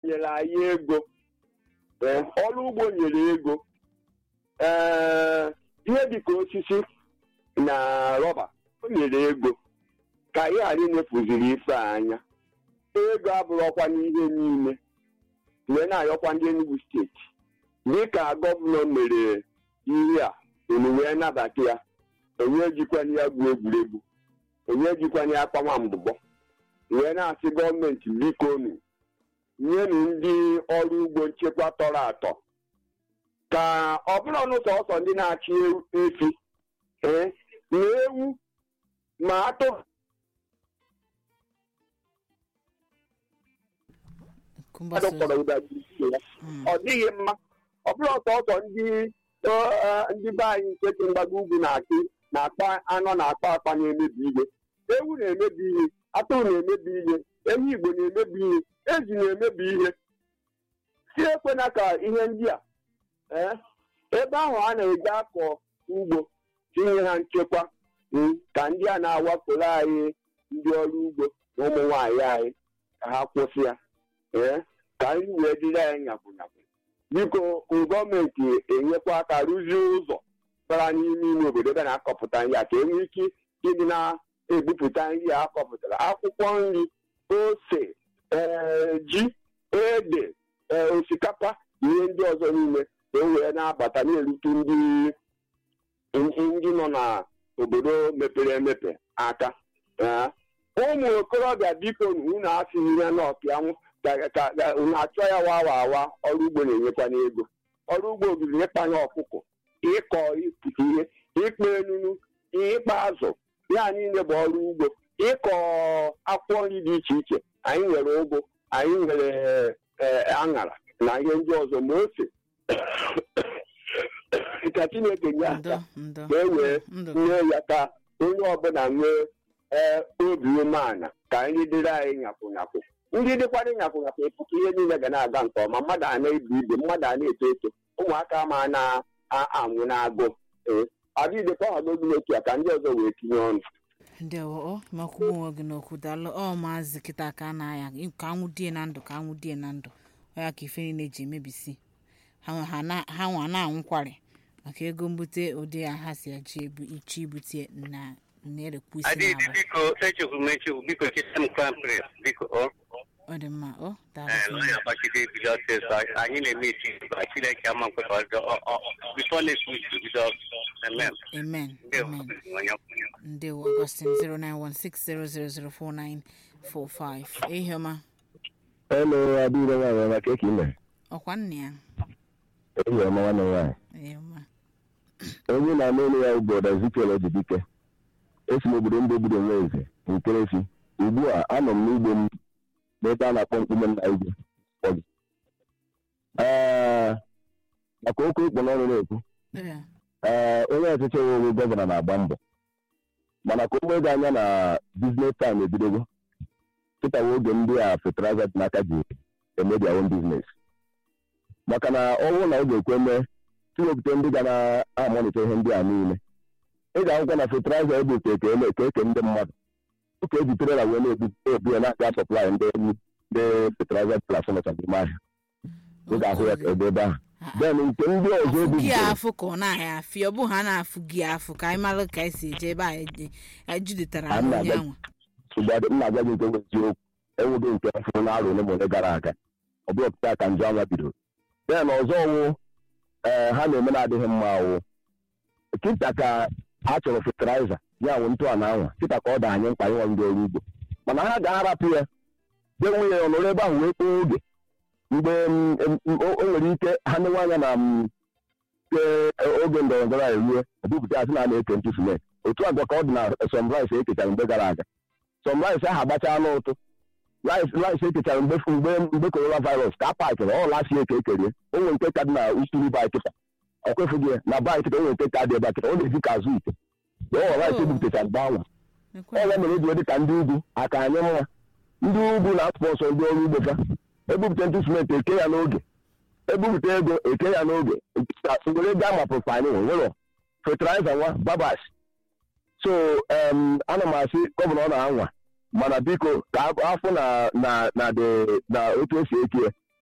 nyere anyị ego ee ọrụ ugbo nyere ego ee ihe dịka osisi na rọba o nyere ego ka anyị ghara inefuziri ife a anya ego abụrụkwa n'ihe niile wee na-ayọkwa ndị Enugu steeti dịka gọvanọ mere ihe a unu wee nabata ya onye ejikwana ya gbuo egwuregwu onye ejikwana ya akpawa mbụbọ wee na-asị gọọmenti biko nu nyenu ndị ọrụ ugbo nchekwa tọrọ atọ ka ọ bụrụ ọnụ sọsọ ndị na-achị efi ee na ewu ma atụrụ Nkumba so- kpọrọ ụda dị iche ya Mm. ọ dịghị mma ọ bụrụ sọsọ ndị ọ, ọ, ndị be anyị nke dị mgbago ugwu na-achị na-akpa anọ na-akpa akpa na-emebi ihe ewu na-emebi ihe atụrụ na-emebi ihe ehi igbo na-emebi ihe ezi na-emebi ihe si ekwena ka ihe ndị a ee, ebe ahụ a na-eji akọ ugbo tinye ha nchekwa mm, ka ndị a na-awakporo anyị ndị ọrụ ugbo na ụmụ nwaanyị anyị ka ha kwụsị ya ee ka anyị wee dịrị anyị nyapụnyapụ biko gọọmenti enyekwa aka rụzie ụzọ bara n'ime ime obodo ebe na-akọpụta nri a ka e nwee ike ịdị na-ebupụta nri a akọpụtara akwụkwọ nri ose ee, ji ede ee, osikapa na ihe ndị ọzọ niile ka e wee na-abata na-erute ndị ndị nọ n'obodo mepere emepe aka Ee, ụmụ okorobịa biko unu asịghị ihe n'ọpịanwụ ka ka- ka unu achọ ya wawa awa ọrụ ugbo na-enyekwa n'ego ọrụ ugbo bụrụ ịkpanye ọkụkọ ịkọ ịpụta ihe ịkpa enunu ịkpa azụ ya niile bụ ọrụ ugbo ịkọ akwụkwọ nri dị iche iche anyị nwere ụgụ anyị nwere ee, aṅara na ihe ndị ọzọ ma ose ka chineke nye aka ndo ndo ka e wee ndo nye ya ka onye ọbụla nwee ee obi umeala ka nri dịrị anyị nyapụnyapụ ndị dịkwara nyapụnyapụ ịpụ ka ihe niile ga na-aga nke ọma mmadụ a na-ebu ibe mmadụ a na-eto eto ụmụaka ma na-anwụ n'agụ ee adịdịkwa ọhagodu n'otu a ka ndị ọzọ wee tinye ọnụ ndewo ọ makwugbu onwe gị n'okwu daalụ ọ maazị kịta ka a na-aya ka anwụ die na ndụ ka anwụ die na ndụ ọ ya ka ife niile ji emebisi ha nwe- ha na- ha nwa na-anwụkwarị maka ego mbute ụdị ya ha si eji ebu ichi ibute na na-erekwu isi adịghị n'ala biko echekwu m echekwu biko cheta m crown prince biko ọ ọ dị mma ọ daalụ ee sị lọya gbachide ebido ọsịsọ anyị na-eme isi ba chineke ama nkweta ọjọọ bifo next week bido amen amen ndewo amen onye ọbụla ndewo augustin 09160004945 ehi ọma Hello, Adịghị nwaanyị ọma ka eke ime. ọkwa nna ya Ehi ọma nwanne m nwaanyị. ehi ọma Onye na-ama elu ya bụ Ọda Ezekiel Ojibike. Esi m obodo ndị obodo nwe eze nkerefi. Ugbu a anọ m n'ugbo m n'ebe a na-akpọ mkpume nna igwe. Ọdụ. Ee, maka okwu ikpọ n'ọrụ na-ekwu. Ee, Ee, onye ọchịchị owo gọvanọ na-agba mbọ. Mana ka o nwee gị anya na biznes taịm ebidogo. Kịtawa oge ndị a fetaraza dị n'aka ji eme their own business. maka na ọ bụrụ na ọ ga-ekwe mee tiwepụta ndị ga na-amalite ihe ndị a niile ị ga-ahụkwa na fetiliza ebute ka eme ka eke ndị mmadụ ụka eji trela wee na-ebu ya na-aga sọplai ndị ndị fetiliza plasọnọcha n'ime ahịa ị ga-ahụ ya ka ebe ebe ahụ then nke ndị ọzọ afụ gị ebubutere afụ ka ọ na-ahịa afị ọ bụ ha na-afụ gị afụ ka anyị mara ka anyị si eje ebe a eje- anyị jidetara A onye na-aga- anwa ụgbọdụ m na-agwa gị nke bụ eziokwu enweghị nke fụrụ na arụ ole ma ole gara aga ọ bụrụ pụta ka njọ anwa bidoro then ọzọ wụ ee ha na-eme na-adịghị mma wụ kịta ka a chọrọ fetiliza ya nwụ ntụ a na anwa kịta ka ọ da anyị mkpa ịnwa ndị ọrụ ugbo mana ha ga-arapụ ya jee nwunye ya ọnọrọ ebe ahụ wee kpoo oge mgbe mm, mm, o o nwere ike ha newe anya na mm, ke oge ndọrọ ndọrọ a eruo ebupụta ya sị na a na-eke ntụ simenti otu agwa ka ọ dị na sọmrice ekechara mgbe gara aga sọmrice ahụ agbachaa n'ụtụ rice ekechara mgbe mgbe mgbe corona virus ka a pakịrị ọ lasi eke ekerie o nwere nke ka dị na usoro ba kịta ọ kwefughị ya na ba kịta o nwere nke ka dị ebe a kịta ọ na-eji ka azụ ite ọ rice ebupụtachara mgbe anwa Ekwe- ọya mere eji dị ka ndị ugwu aka anyị mma ndị ugwu na-atụpọsọ ndị ọrụ ugbo fa ebupụta ntụ simenti eke ya n'oge ebupụta ego eke ya n'oge were ego amapụrụ anyị nwere fertilizer nwa babas so em, ana m asị gọvanọ na-anwa mana biko ka afọ na na na dị na otu esi eke ya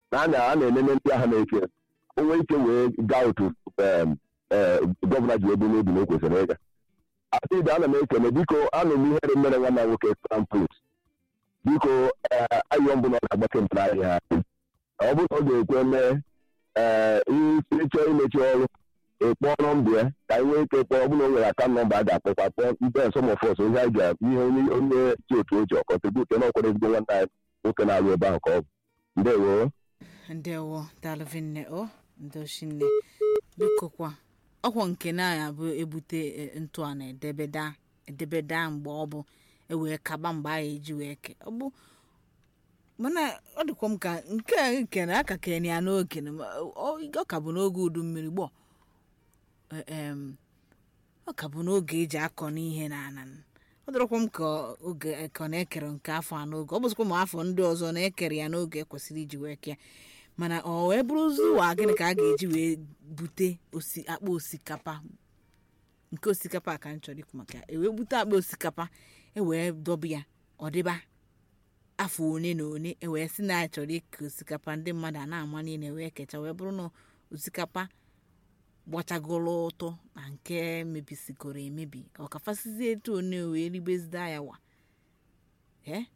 na a na- a na-enene ndị agha na-eche onwe ike wee gaa otu em, eh, gọvanọ ji ebu n'obi na o kwesịrị ịga atịda ana m ekele biko anụ m ihere mere nwanne m nwoke tramput biko ee ayọ mbụ na ọ ga-agbake mpụrụ ahịa ọ bụrụ na ọ ga-ekwe mee ee ịchọ imechi ọrụ ịkpọrọ mbụ ya ka anyị nwee ike kpọọ ọ bụrụ na o nwere aka nọmba a ga-akpọkwa kpọọ ndị nsọmọfọs ihe anyị ga ihe onye onye chi otu o ji ọkọntribut na ọkwara ezigbo nwanne anyị nwoke na-arụ ebe ahụ ka ọ bụ ndewo ndewo dalụvinne o ndoshinne biko kwa ọkwa nke na ya bụ ebute e, ntụ a na-edebeda edebeda mgbe ọ bụ ewee kaba mgbe a eji wee ke ọ bụ mana ọ dịkwa m ka nke a kere aka kere ya n'oge na ma- ọ ọ ka bụ n'oge udu mmiri gbọ em ọ ka bụ n'oge eji akọ n'ihe na ana ọ dịrọkwa m ka oge ka ọ na-ekere nke afọ a n'oge ọ bụzikwa ma afọ ndị ọzọ na-ekere ya n'oge ekwesịrị iji wee kee mana ọ wee bụrụzi ụwa gịnị ka a ga-eji wee bute osi akpa osikapa nke osikapa a ka m chọrọ ikwu maka ya ewee bute akpa osikapa ewee dọba ya ọ dịba afọ one na one ewee sị na a chọrọ ike osikapa ndị mmadụ a na-ama niile wee kecha wee bụrụ na osikapa gbachagoro ụtọ na nke mebisigoro emebi ọ ka fasizie etu one wee ribezida ya wa ee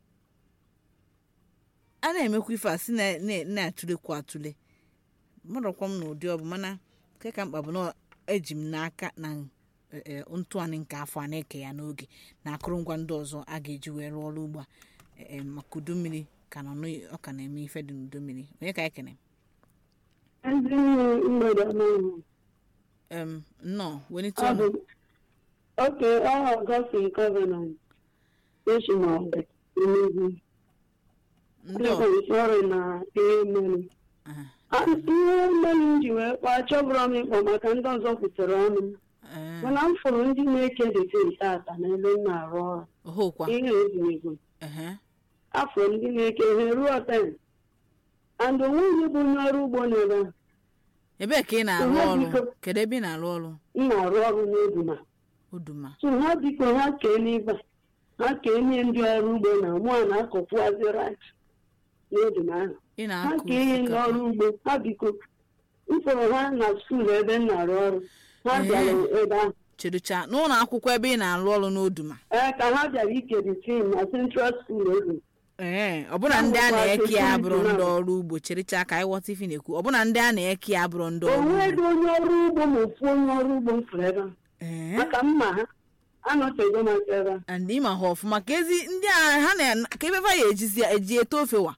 a na-emekwa ife a si na- na- na-atụlekwa atụle mmadụkwa m n'ụdị ọ bụ mana nke ka mkpa bụ na eji m n'aka na e, e, ntụanị nke afọ a na-eke ya n'oge na akụrụngwa ndị ọzọ a ga-eji wee rụọ ọrụ ugbo a e, e, maka udu mmiri ka nọ n'o- ọ ka na-eme ife dị n'udu mmiri onye ka ekene ezi mgbede ọma ahụ. em nnọọ welite Ọ ọnụ bụ oke ọ Ọgọstin Covenant Eshimọgbe Enugu ndị ọ Nkwalite ọrụ na ihe mmeri aha, A- ihe mmeri m ji wee kpọọ achọbụrọ m ịkpọ maka ndị ọzọ kwutere ọnụ m ee, mana m fụrụ ndị na-eke detin tata n'ebe m na-arụ ọrụ ohokwa ihe ezumigo ehe afọ ndị na-eke ihe ruo ten and onweghị bụ onye ọrụ ugbo n'ebe a ebee ka ị na-arụ Ihe ọrụ biko- kedu ebe ị na-arụ ọrụ m na-arụ ọrụ n'Ebuna oduma so ha biko ha kee n'ibe ha kee nye ndị ọrụ ugbo na mụ a na-akọkwuazi rit n'Ebuna ahụ ị ha na-akụ kee ihe ndị osikapa ọrụ ugbo ha biko m fụrụ ha na skuul ebe m na-arụ ọrụ ha Ee. bịara ebe ahụ cheducha n'ụlọ akwụkwọ ebe ị na-arụ ọrụ n'oduma ee ka ha bịara ike dị tim na central skuul ego ee ọbụna ndị a na-eke ya abụrụ ndị ọrụ ugbo cherecha ka anyị ghọta ife na-ekwu ọbụna ndị a na-eke ya abụrụ ndị ọrụ onweghị ugbo onye ọrụ ugbo ma ofu onye ọrụ ugbo m fụrụ ebe ahụ ee maka mma ha anọtego m aka ebe ahụ and ịma ha ọfụma ka ezi ndị a ha na ka ebe fa ya ejizi ya eji ete ofe wa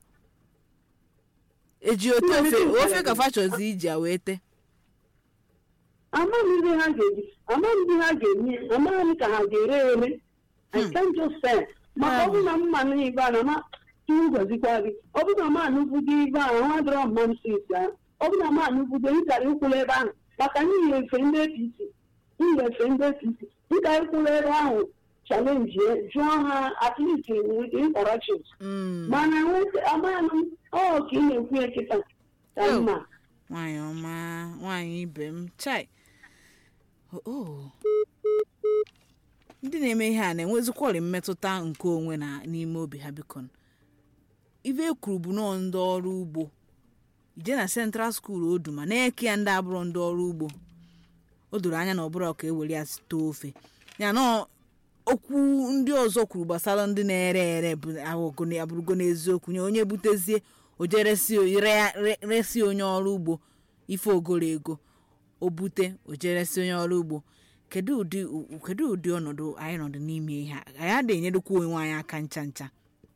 eji ote ofe ofe ka fa chọzi iji ya wee te amaghị ndị ha ga-eji amaghị ndị ha ga-enye amaghị ka ha ga-ere ere I can't just say maka ọ bụrụ na mma na ibe a na ma tụrụ gọzikwa gị ọ bụrụ na ma anụbudo ibe ahụ ha dọrọ mma m si isi ahụ ọ bụrụ na ma anụbudo ịkara ịkwụla ebe ahụ maka n'ihi efe ndị apc n'ihi efe ndị apc dịka ịkwụla ebe ahụ chalenji jụọ ha at least with interactions Mm, mana amaghị m ọ ka ị na-ekwu ya kịta ka Oh. mma nwaanyị ọma nwaanyị ibe m chai Oh, oh. ndị na-eme ihe a na-enwezikwọrị mmetụta nke onwe na n'ime obi ha biko ife ekwuru bụ nọọ ndị ọrụ ugbo ije na central school oduma na-eke ya ndị abụrụ ndị ọrụ ugbo o doro anya na ọbụrụ ka ewere ya site ofe ya na okwu ndị ọzọ kwuru gbasara ndị na-ere ere bụ ahụgo- abụrụgo n'eziokwu nye onye butezie o jee resi re- re- resi onye ọrụ ugbo ife ogoro ego o bute o jee resi onye ọrụ ugbo kedu ụdị u- kedu ụdị ọnọdụ anyị nọdụ n'ime ihe a anyị adịghị enyedokwa onwe anyị aka ncha ncha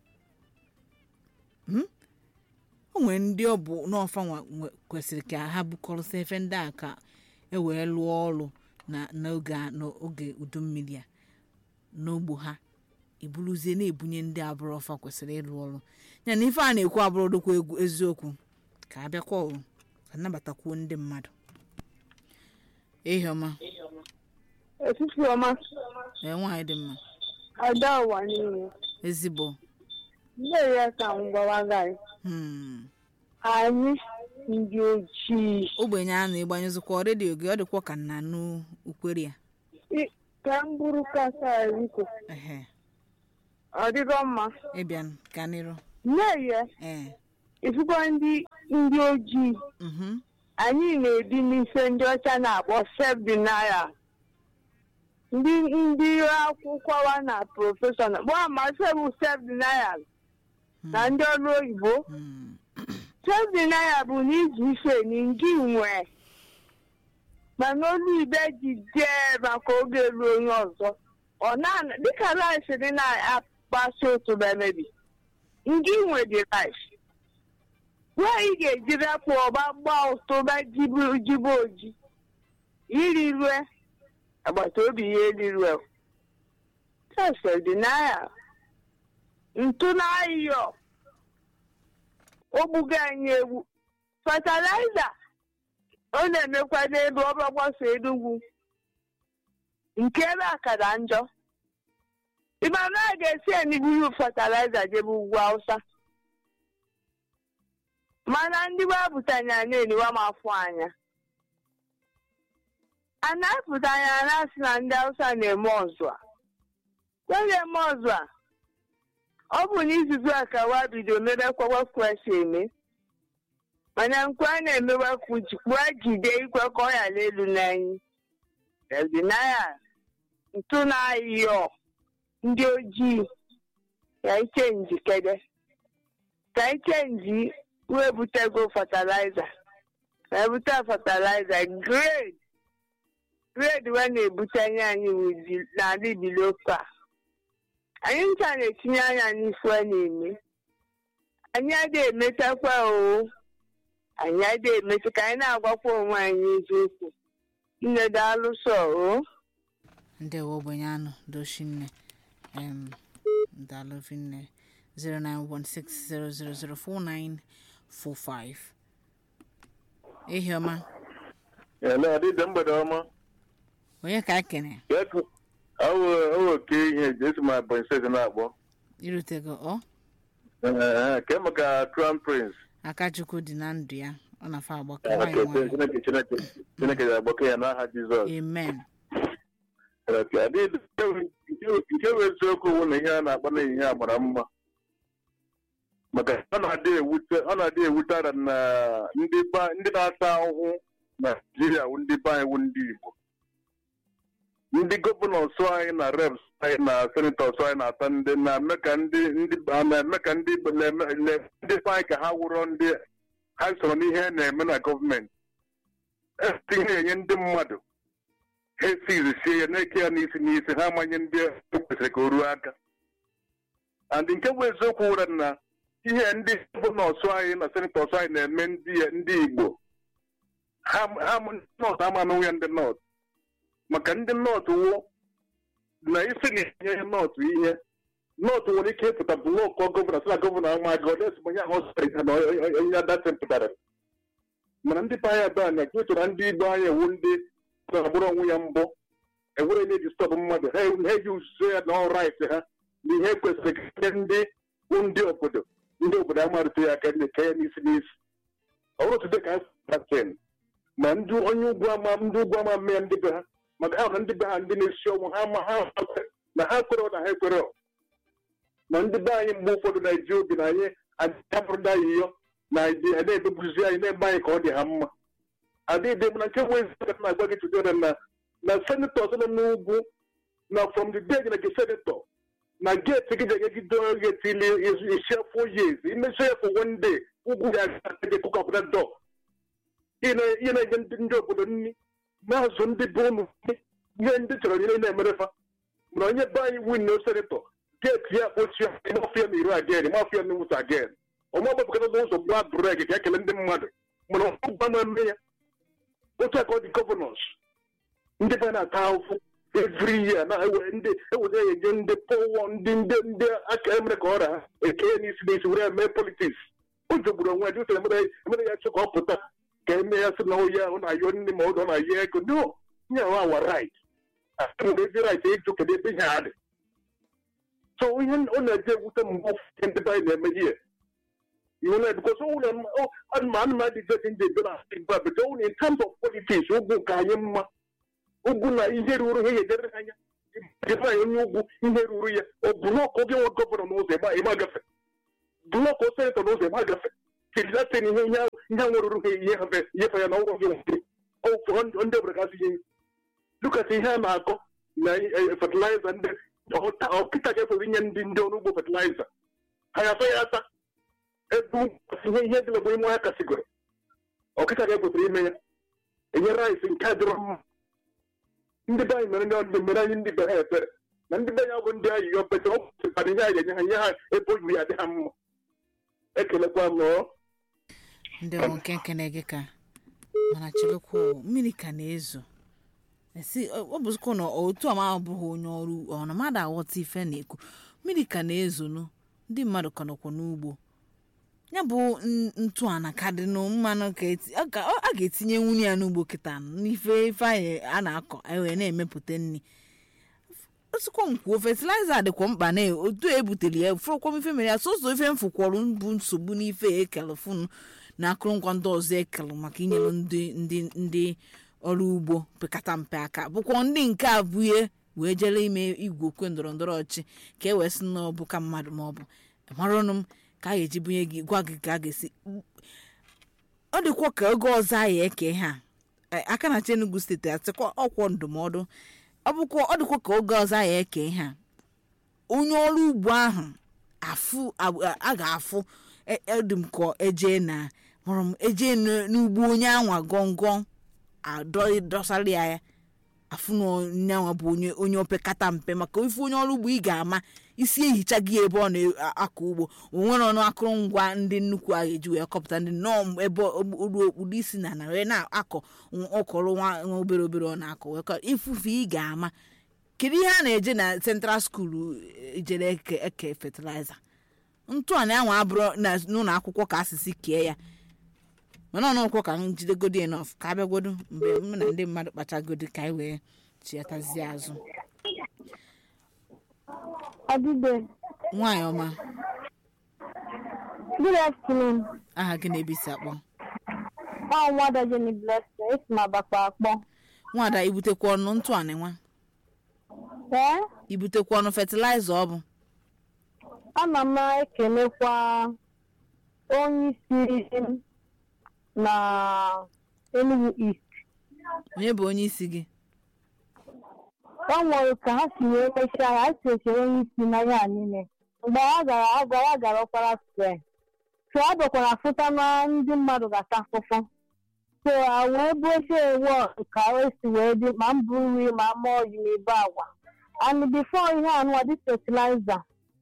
Hmm? o nwere ndị ọ bụ n'ọfa nwa nwe- kwesịrị ka ha bukọrọsị efe ndị a ka e wee lụọ ọrụ na n'oge a- n'oge udu mmiri a n'ogbo ha eburuzie na-ebunye ndị abụrụ ọfa kwesịrị ịlụ ọrụ ya na ife a na-ekwu abụrụ dịkwa egwu eziokwu ka abịakwa ọrụ ka nabatakwuo ndị mmadụ ehi ọma Etiti ọma, ee nwaanyị dị mma ada ụwa niile. ezigbo Nne ya ka m gwawa gị, hmm. anyị ndị ojii. ogbenye a na-ịgbanyụzikwa redio gị ọ dịkwa ka nna nụ ukwere ya I- Ka m bụrụ kasa Eriko, ehe ọ dịgo mma. ịbịa ka nịrụ Nne ya, ee ifukwa ndị ndị ojii Mhm. anyị na-ebi n'ife ndị ọcha na-akpọ self denial ndị ndị akwụkwọ wa na prọfeshọnal gbaa ma bụ self denial na ndị ọrụ oyibo Mm. self denial bụ na iji ife na ngị nwe mana olu ibe ji dee maka oge ruo onye ọzọ ọ na dịka rice dị na-akpasi otu bemebi ngị nwe dị rice nwaanyị ga-eji rapụ ọba gbaa ụtụba jibu jibu oji iri rue agbata obi ya erirue self denial ntụ n'ayọ ogbugo anyị egwu fatalaịza ọ na-emekwa n'elu ọgbakwaso enugwu nke ebe a kara njọ ịmana a ga-esi eniburu fatalaịza jebe ugwu hausa mana ndị wepụtanya na-eniwa m afọ anya a na-apụta anya na-asị na ndị hausa na-eme ọzụ a na-eme ọzụ a ọ bụ n'izuzu a ka wa bido mebekwawa kwesị eme mana nkwe a na-emewekwu jikwa jide ikwe ka ọ ghara elu n'anyị ebinaya ntụ na-ayọ ndị ojii ka ichenji kede ka ichenji wee butego fatalaịza ka ebute fatalaịza grade grade wee na-ebutanye anyị wụ n'ala ibiloko a anyị ncha na-etinye anya n'ife a na-eme anyị adịghị emetakwa o anyị adịghị emeta ka anyị na-agwakwa onwe anyị eziokwu nne daalụsọ o ndewo ogbenye anụ dochinne em dalovinne 09160004945 ehi ọma ele ọdịdị mgbede ọma onye ka ekene ọwụ oke ihe esi ma Ebonyi steeti na-akpọ irutego ọ Ee, ke maka crown prince akachukwu dị na ndụ ya ọ na-afa agbakọ Ee, nwanyị okay, nwanyị Chineke Chineke Chineke ga-agbakọ ya n'aha Jizọs amen Okay, adịghị nke bụ eziokwu bụ na ihe a na-akpa n'ehihie a mara mma maka ọ na-adị ewute ọ na-adị ewute ara na ndị ba- ndị na-ata ahụhụ na Naịjirịa wụ ndị be anyị wụ ndị Igbo ndị gọvanọs anyị na reps anyị na senatọs anyị na-ata ndị na-eme ka ndị ndị na-eme ka ndị Igbo na-eme na- ndị be anyị ka ha wụrọ ndị ha soro n'ihe a na-eme na gọọmenti etinye enye ndị mmadụ ha esizi sie ya na-eke ya n'isi n'isi ha amanye ndị o kwesịrị ka o ruo aka and nke bụ eziokwu wụra na ihe ndị bụ nọọsụ anyị na senetọs anyị na-eme ndị ndị igbo ha ha nọọsụ ama anụnwụ ya ndị nọọsụ maka ndị nọọsụ wụ na isi na-enye nọọsụ ihe nọọsụ nwere ike ịpụta blọkụ gọvanọ sị na gọvanọ ama gị ọdịsị onye ahụ sịrị ha na onye adatị pụtara mana ndị be anyị ebe a na-ekwu chọrọ ndị igbo anyị ewu ndị na-agbụrụ onwe ya mbụ enwere onye ji stọpụ mmadụ ha ha eji uzuzo ya na ọrait ha na ihe kwesịrị ka ndị bụ ndị obodo ndị obodo amarụta ya aka ndị ka ya n'isi n'isi ọ bụrụ tude ka ha ten ma ndị onye ugwu ama ndị ugwu ama mee ndị be ha maka ha na ndị be ha ndị na-esi ọnwụ ha ma ha na ha kwere na ha ekwere na ndị be anyị mgbe ụfọdụ na-eji obi na anyị adịabụrụ ndị anyị yọ na anyị na-ebebuzi anyị na-eme anyị ka ọ dị ha mma adịghị m na nke nwee eziokwu na-agwa gị tudere na na senetọs nọ n'ugwu na from the day na gị senetọ na geeti gị ga-egide geeti ili isi afọ years imesi ya for one day ugwu ga-aga kụkapụta dọ ị na-enye ndị ndị obodo nri na-azụ ndị bụ ụmụ ihe ndị chọrọ ihe na-emerefa mana onye be anyị win na senetọ geeti ya kpochie mafia na iri agen mafia na nwụta agen ọma gbapụkata n'ụzọ gba breki ka ekele ndị mmadụ mana ọgba na-eme ya otu aka ọ dị gọvanọs ndị be na-ata ahụhụ every year na ewe ndị eweta ya enye ndị pọwọ ndị ndị ndị aka emere ka ọra ha eke ya n'isi n'isi were mee politiks o jogburu onwe ya dị emere emere ya chọ ka ọ pụta ka eme ya sị na oyi ahụ na-ayọ nne ma ọ na-ayọ ego no nye ahụ awa rait nwere ezi rait ịjụ kedu ebe ihe ha dị so ihe ọ na-eje ewute mgbe ụfọdụ ndị be anyị na-eme ihe you know, because all them, oh, and man, man, is just in the but but only in terms of politics, Ugu Kayama, Ugu na ihe ruru ihe edere anya, dịba ya onye ugwu ihe ruru ya, ọ blọk oge nwe gọvanọ n'ụzọ ebe ịma gafe, blọk o senetọ n'ụzọ ịma gafe, tirilatin ihe ihe ihe nwụrụrụ ha ihe ha ihe ya na ọgwụ gị nwere ụfọdụ ndị obodo gasị ihe lukasị ihe a na-akọ na fatịlaịza ndị ọkịta ga-efere inye ndị ndị ọrụ ugbo fatịlaịza ha ya ya asa ebu ihe ihe dị n'ogbo ime ọhịa kasịgoro ọkịta ga-ekwesịrị ime ya enye rice nke a dịrọ mma ndị be anyị mere ndị ọdụ mere anyị ndị be ha efere na ndị be anyị ọgwụ ndị anyị yọpeta ọ kwụsịkwara ihe anyị enye ha nye ha ebe oyiwu ya dị ha mma ekelekwa m ọ ndị ọrụ nke nkene gị ka mana chekwa mmiri ka na-ezo esi ọ bụzikwa na otu ọma abụghị onye ọrụ ọ na mmadụ aghọta ife na-ekwu mmiri ka na-ezonu ndị mmadụ ka nọkwa n'ugbo ya bụ n- ntụ ana ka dị nụ mmanụ ka eti- a ga- a ga-etinye nwunye ya n'ugbo kịta n'ife ife anyị a na-akọ anyị wee na-emepụta nri osikwa nkwuo fatịlaịza dịkwa mkpa na otu ebutere ya fụrụkwa m ife mere ya sọsọ ife mfụkwọrọ bụ nsogbu n'ife ekele funu na akụrụngwa ndị ọzọ ekele maka inyere ndị ndị ndị ọrụ ugbo pekata mpe aka bụkwa ndị nke abụghị wee jere ime igwe okwe ndọrọ ndọrọ ọchị ka e wee sị na ọ bụ ka mmadụ ma ọ bụ maranụ m ka a ga-eji bunye gị gwa gị ka a ga-esi ọ dịkwa ka oge ọzọ anyị eke ha Eh, aka na Enugu steeti atịkwa ọkwọ ndụmọdụ ọ bụkwa ọ dịkwa ka oge ọzọ anyị eke ha onye ọrụ ugbo ahụ afụ ab- a ga-afụ e- edị m ka eje na mụrụ m eje n- n'ugbo onye anwa gọngọn adọsara ya ya afụ na onye anwa bụ onye onye opekata mpe maka ife onye ọrụ ugbo ị ga-ama isi ehicha gị ebe ọ na-akọ ugbo onwere ọnụ akụrụngwa ndị nnukwu a ga-eji wee kọpụta ndị nnọọ ebe olu okpudo isi na na wee na-akọ ọkọrọ nwa nwa obere obere ọ na-akọ wee kọ ifufe ị ga-ama kedu ihe a na-eje na central school ejere eke eke fertilizer ntụ a na-anwa abụrụ na n'ụlọ akwụkwọ ka asịsị kee ya mana ọnụ ụkwụ ka m jidegodi enof ka abịagodo mgbe m na ndị mmadụ kpachagodi ka anyị wee chiatazie azụ Adide, nwaanyị ọma good afternoon. aha gị na-ebisi akpọ Ọ nwada Jenny Blessing, esi m Abakpa akpọ. nwada ibutekwa ọnụ ntụ a nwa Ee, ibutekwa ọnụ fertilizer ọ bụ ana m ekelekwa onye isi m na Enugu East. onye bụ onye isi gị Ọ nwere ka ha si wee mechaa ya, ha si echere onye isi na ihe a niile. Mgbe ha gara agwara gara ọkwara square. So ọ bịakwara fụta na ndị mmadụ ga-ata afụfụ. So a wee buochie ewu ka o si wee dị ma m buru nri ma m mụọ ji na ibe agwa. And before ihe anụwa dị fertilizer.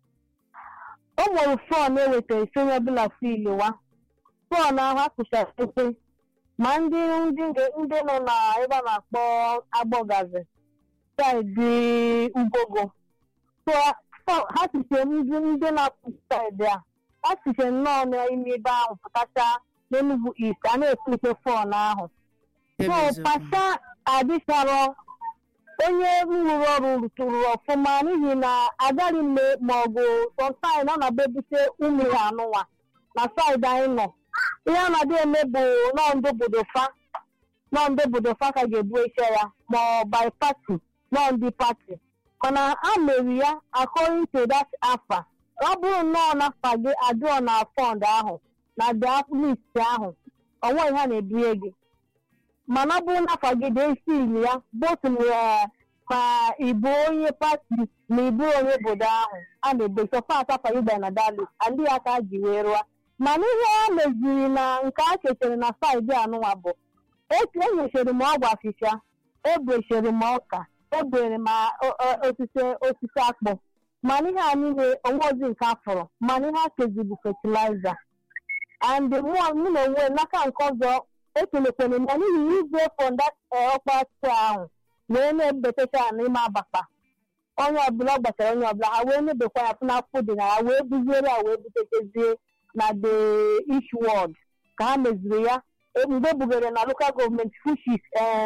O nwere fọn ewetara isi onye ọbụla filiwa. Fọn ahụ akụchara ekwe. Ma ndị ndị ndị nọ na ebe a na-akpọ agbọgazi. saịdị ugogo so so- ha siche ndị ndị na-apụ saịdị a ha siche nnọọ n'ime ebe ahụ pụtacha n'enugwu east a na-ekwute fọn ahụ Ebe so eziokwu. pasa adịcharọ onye rụrụ ọrụ rụtụrụ ọfụma n'ihi na agaghị m maọbụ sọmtaim ọ na-abịa ebute ụmụ ya anụnwa na saịdị anyị nọ ihe a na-adị eme bụ nọọ ndị obodo fa nọọ ndị obodo fa ka ga-ebu eche ya ma ọ by party nọọ ndị pati mana a meri ya according to that afa ọ bụrụ nnọọ n'afa gị adịọ na fọnd ahụ na the list ahụ onwe ha na-ebunye gị mana ọ bụrụ n'afa gị dị isi ili ya botu ma ịbụ onye pati ma ịbụ onye obodo ahụ a na-ebecha pat afa gị bịara na dalit adị ya ka a ji wee rụọ mana ihe a meziri na nke a chetara na saịdị anụnwa bụ etu enyechiri m ọgwụ afịfịa ebrechiri m ọka ebere m o- o- osisi osisi akpụ mana ihe a niile onwezi nke afọrọ mana ihe a kezi bụ fatịlaịza and mụ mụ na onwe m n'aka nke ọzọ ekelekwere m ya n'ihi igwe fọnda ọkpasị ahụ wee na-ebetacha ya n'ime abakpa onye ọbụla ọ gbachara onye ọbụla ha wee nebekwa ya n'afọ dị na ya wee buziere ya wee butetezie na the east ward ka ha meziri ya e- mgbe ebugere na local gọọmenti fushis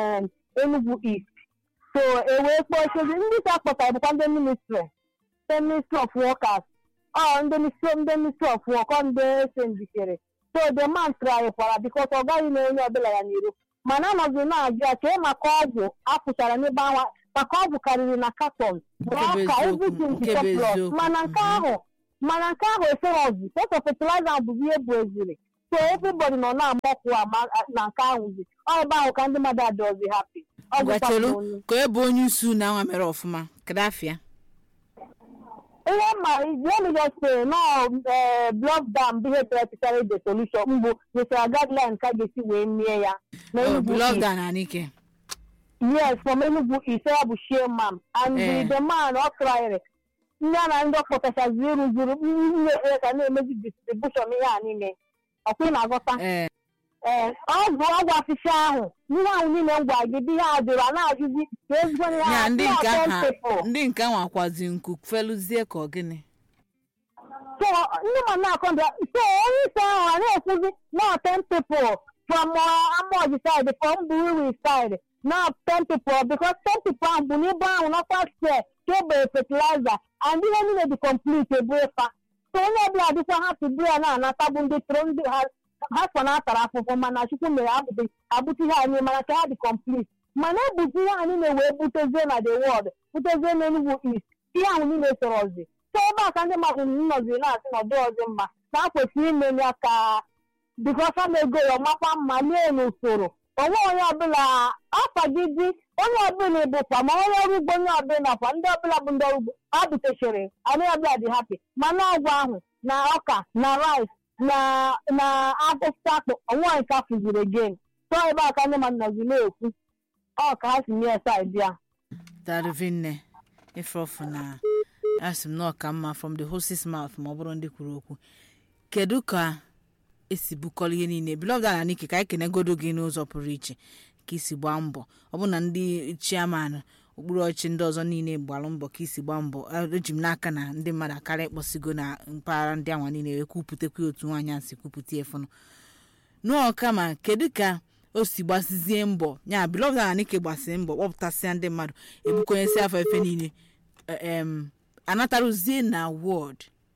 Enugu East so e wee kpọchezi ndị ka kpọtara bụkwa ndị ministry ndị ministry of workers ọ ndị ministry ndị ministry of work ọ ndị sendichere so the man trarịkwara bikos ọ gaghị na onye ọbụla ya n'iru mana anọzi na-ajụ ya chee maka ọgwụ apụchara n'ebe anwa maka ọgwụ karịrị na katon Nke bụ ọka eziokwu, everything nke bụ surplus eziokwu. mana nke Mhm. ahụ mana nke ahụ eferozi sọsọ fertilizer bụ ihe bụ eziri so everybody nọ na-amọkwu ama na nke ahụzi ọ ebe ahụ ka ndị mmadụ adọzi hapi ọ gwụkwa gwachelu n'onu ka ebe onye isi unu anwa mere ọfụma kedu afịa ihe ma let me just say no eh, block dam bụ ihe practically the solution mbụ nyesara guideline ka ga-esi wee mie ya na Enugu East. blọgda na anike yes from Enugu ise ya bụ chairman and Eh. the man ọ kraịrị ndị a na ndị ọ kpọtachazi ịrụzuru ihe ekpere ka na-emezi distribution ihe a niile ọkwa ị na-aghọta ee ee ọgwụ ọgwụ afịfịa ahụ ihe ahụ niile m gwa gị bụ ihe a jụrụ a na-ajụzi ka ezigbo ihe ya ha ndị ndị nke ọtọ aha ntịpụ ndị nke nwakwazi nku feluzie ka ọ gịnị so ndị ma na-akọbịa so onye isi ahụ a na-ekwuzi na ten people from uh, Amoji side from Buruwi side na ten people because ten people ahụ bụ n'ebe ahụ nakwa square ka egbere fertilizer and ihe niile dị complete ebu efa so onye ọbụla dịkwa ha tụbụ ya na-anata bụ ndị tụrụ ndị ha ha so na atara afụfụ mana chukwu mere abụghị abụta ihe anyị mana ka ha dị complete mana ebuzi ihe anyị na-wee butezie na the world butezie n'Enugu East ihe ahụ niile sorozi so ebe a ka ndị mmadụ nọziri na-asị na ọdị ọzọ mma na akwesịrị ime ya ka bikọsa na-ego ya ọmakwa mma lie n'usoro onwe onye ọbụla afa gị dị onye ọbụla ịbụkwa ma onye ọrụ ugbo onye ọbụla kwa ndị ọbụla bụ ndị ọrụ ugbo ha butechara anyị ọbụla dị hapi mana ọgwụ ahụ na ọka na rice na na akwụkwọ akpụ onwe nke a fụziri again so ebe a ka ndị mmadụ nọzi na-ekwu ọ ka ha si nye saịdị a darvinne ifeofu na asị m na ọ ka mma from the horse's mouth ma ọ bụrụ ndị kwuru okwu kedu ka esi bukọrọ ihe niile bilọga na nike ka anyị kenegodo gị n'ụzọ pụrụ iche ka isi gbaa mbọ ọ bụ na ndị chiaman okpuru ọchịchị ndị ọzọ niile gbara mbọ ka isi gbaa mbọ eji m n'aka na ndị mmadụ akarịa ịkpọsigo na mpaghara ndị anwa niile wee kwupụtakwa otu nwaanyị a si kwupụta efunu nụọ kama kedu ka o si gbasizie mbọ ya bilọga na nike gbasiri mbọ kpọpụtasịa ndị mmadụ ebukonyesi afọ efe niile em anataruzie na wọd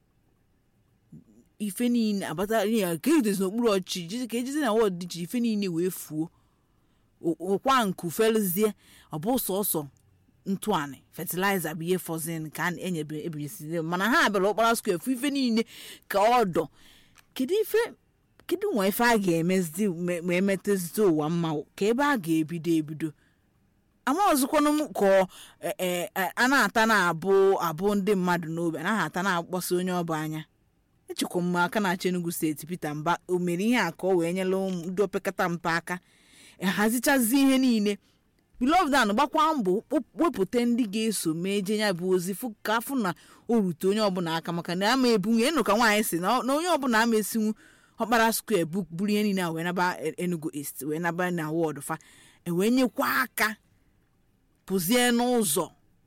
ife niile abata ya ka ejidozi n'okpuru ọchịchị jizi- ka ejizi na wọd dị iche ife niile wee fuo O- ụkwa nku feluzie ọ bụ sọsọ ntụanị fatịlaịza bụ ihe fọzin ka a na-enyebe ebinyesizi mana ha bịara ụkpara skwe fụ ife niile ka ọdọ kedu ife kedu nwa ife a ga-emezi ma ma emetezite ụwa mma ka ebe a ga-ebido ebido ama ọzọkwanụ m ka ọ, e- e- e- a na-ata na-abụ abụ ndị mmadụ n'obi anaghị ata na-akpọsa onye ọbụ anya echekwa m aka na-achị Enugu steeti Peter Mba o mere ihe a ka ọ wee nyela ụmụ ndị opekata mpe aka hazichazi ihe niile bilovdan gbakwa mbọ kpop- wepụta ndị ga-eso mee je ya bụ ozi fụ ka afụ na o rute onye ọbụla aka maka na ama ebunye ịnụ ka nwaanyị si na ọ- na onye ọbụla ama esinwu ọkpara skwe bu- buru ihe niile a wee naba E- Enugu East wee naba na wọd fa ewee nyekwa aka pụzie n'ụzọ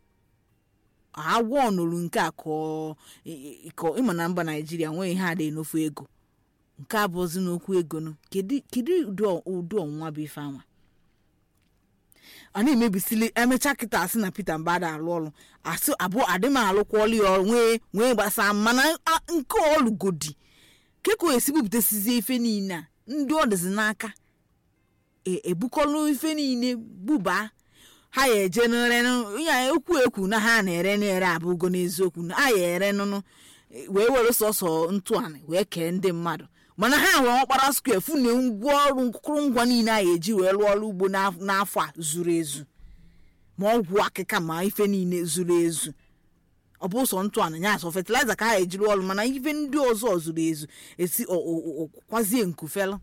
agwọ nụrụ nke a ka ọ- ị- ị- ka ịma na mba naijiria nweghị ihe adịghị n'ofu ego nke a bụzi n'okwu ego nụ kedu kedu ụdị ọ- ụdị ọnwụnwa bụ ife anwa a na-emebisili emechaa kịta asị na peter mbada alụ ọrụ asị abụọ adị m alụkwa ọlụ ya ọrụ nwee nwee gbasaa mana a- nke ọlụgodi keka o esi bupụtasizie ife niile a ndị ọ dịzi n'aka e- ebukọlụ ife niile bubaa ha ya eje nere ya ekwu ekwu na ha na-ere na-ere abụgo n'eziokwu na ha ya ere nụnụ wee were sọsọ ntụanị wee kee ndị mmadụ mana ha nwere ọkpara skwe fụ na ngwa ọrụ nkụrụngwa niile a eji wee rụọ ọrụ ugbo n'af- n'afọ a zuru ezu ma ọgwụ akịka ma ife niile zuru ezu ọ bụ sọ ntụanị ya sọ fatịlaịza ka ha eji rụọ ọrụ mana ife ndị ọzọ zuru ezu esi ọ- ọ- ọ- kwazie nkufelu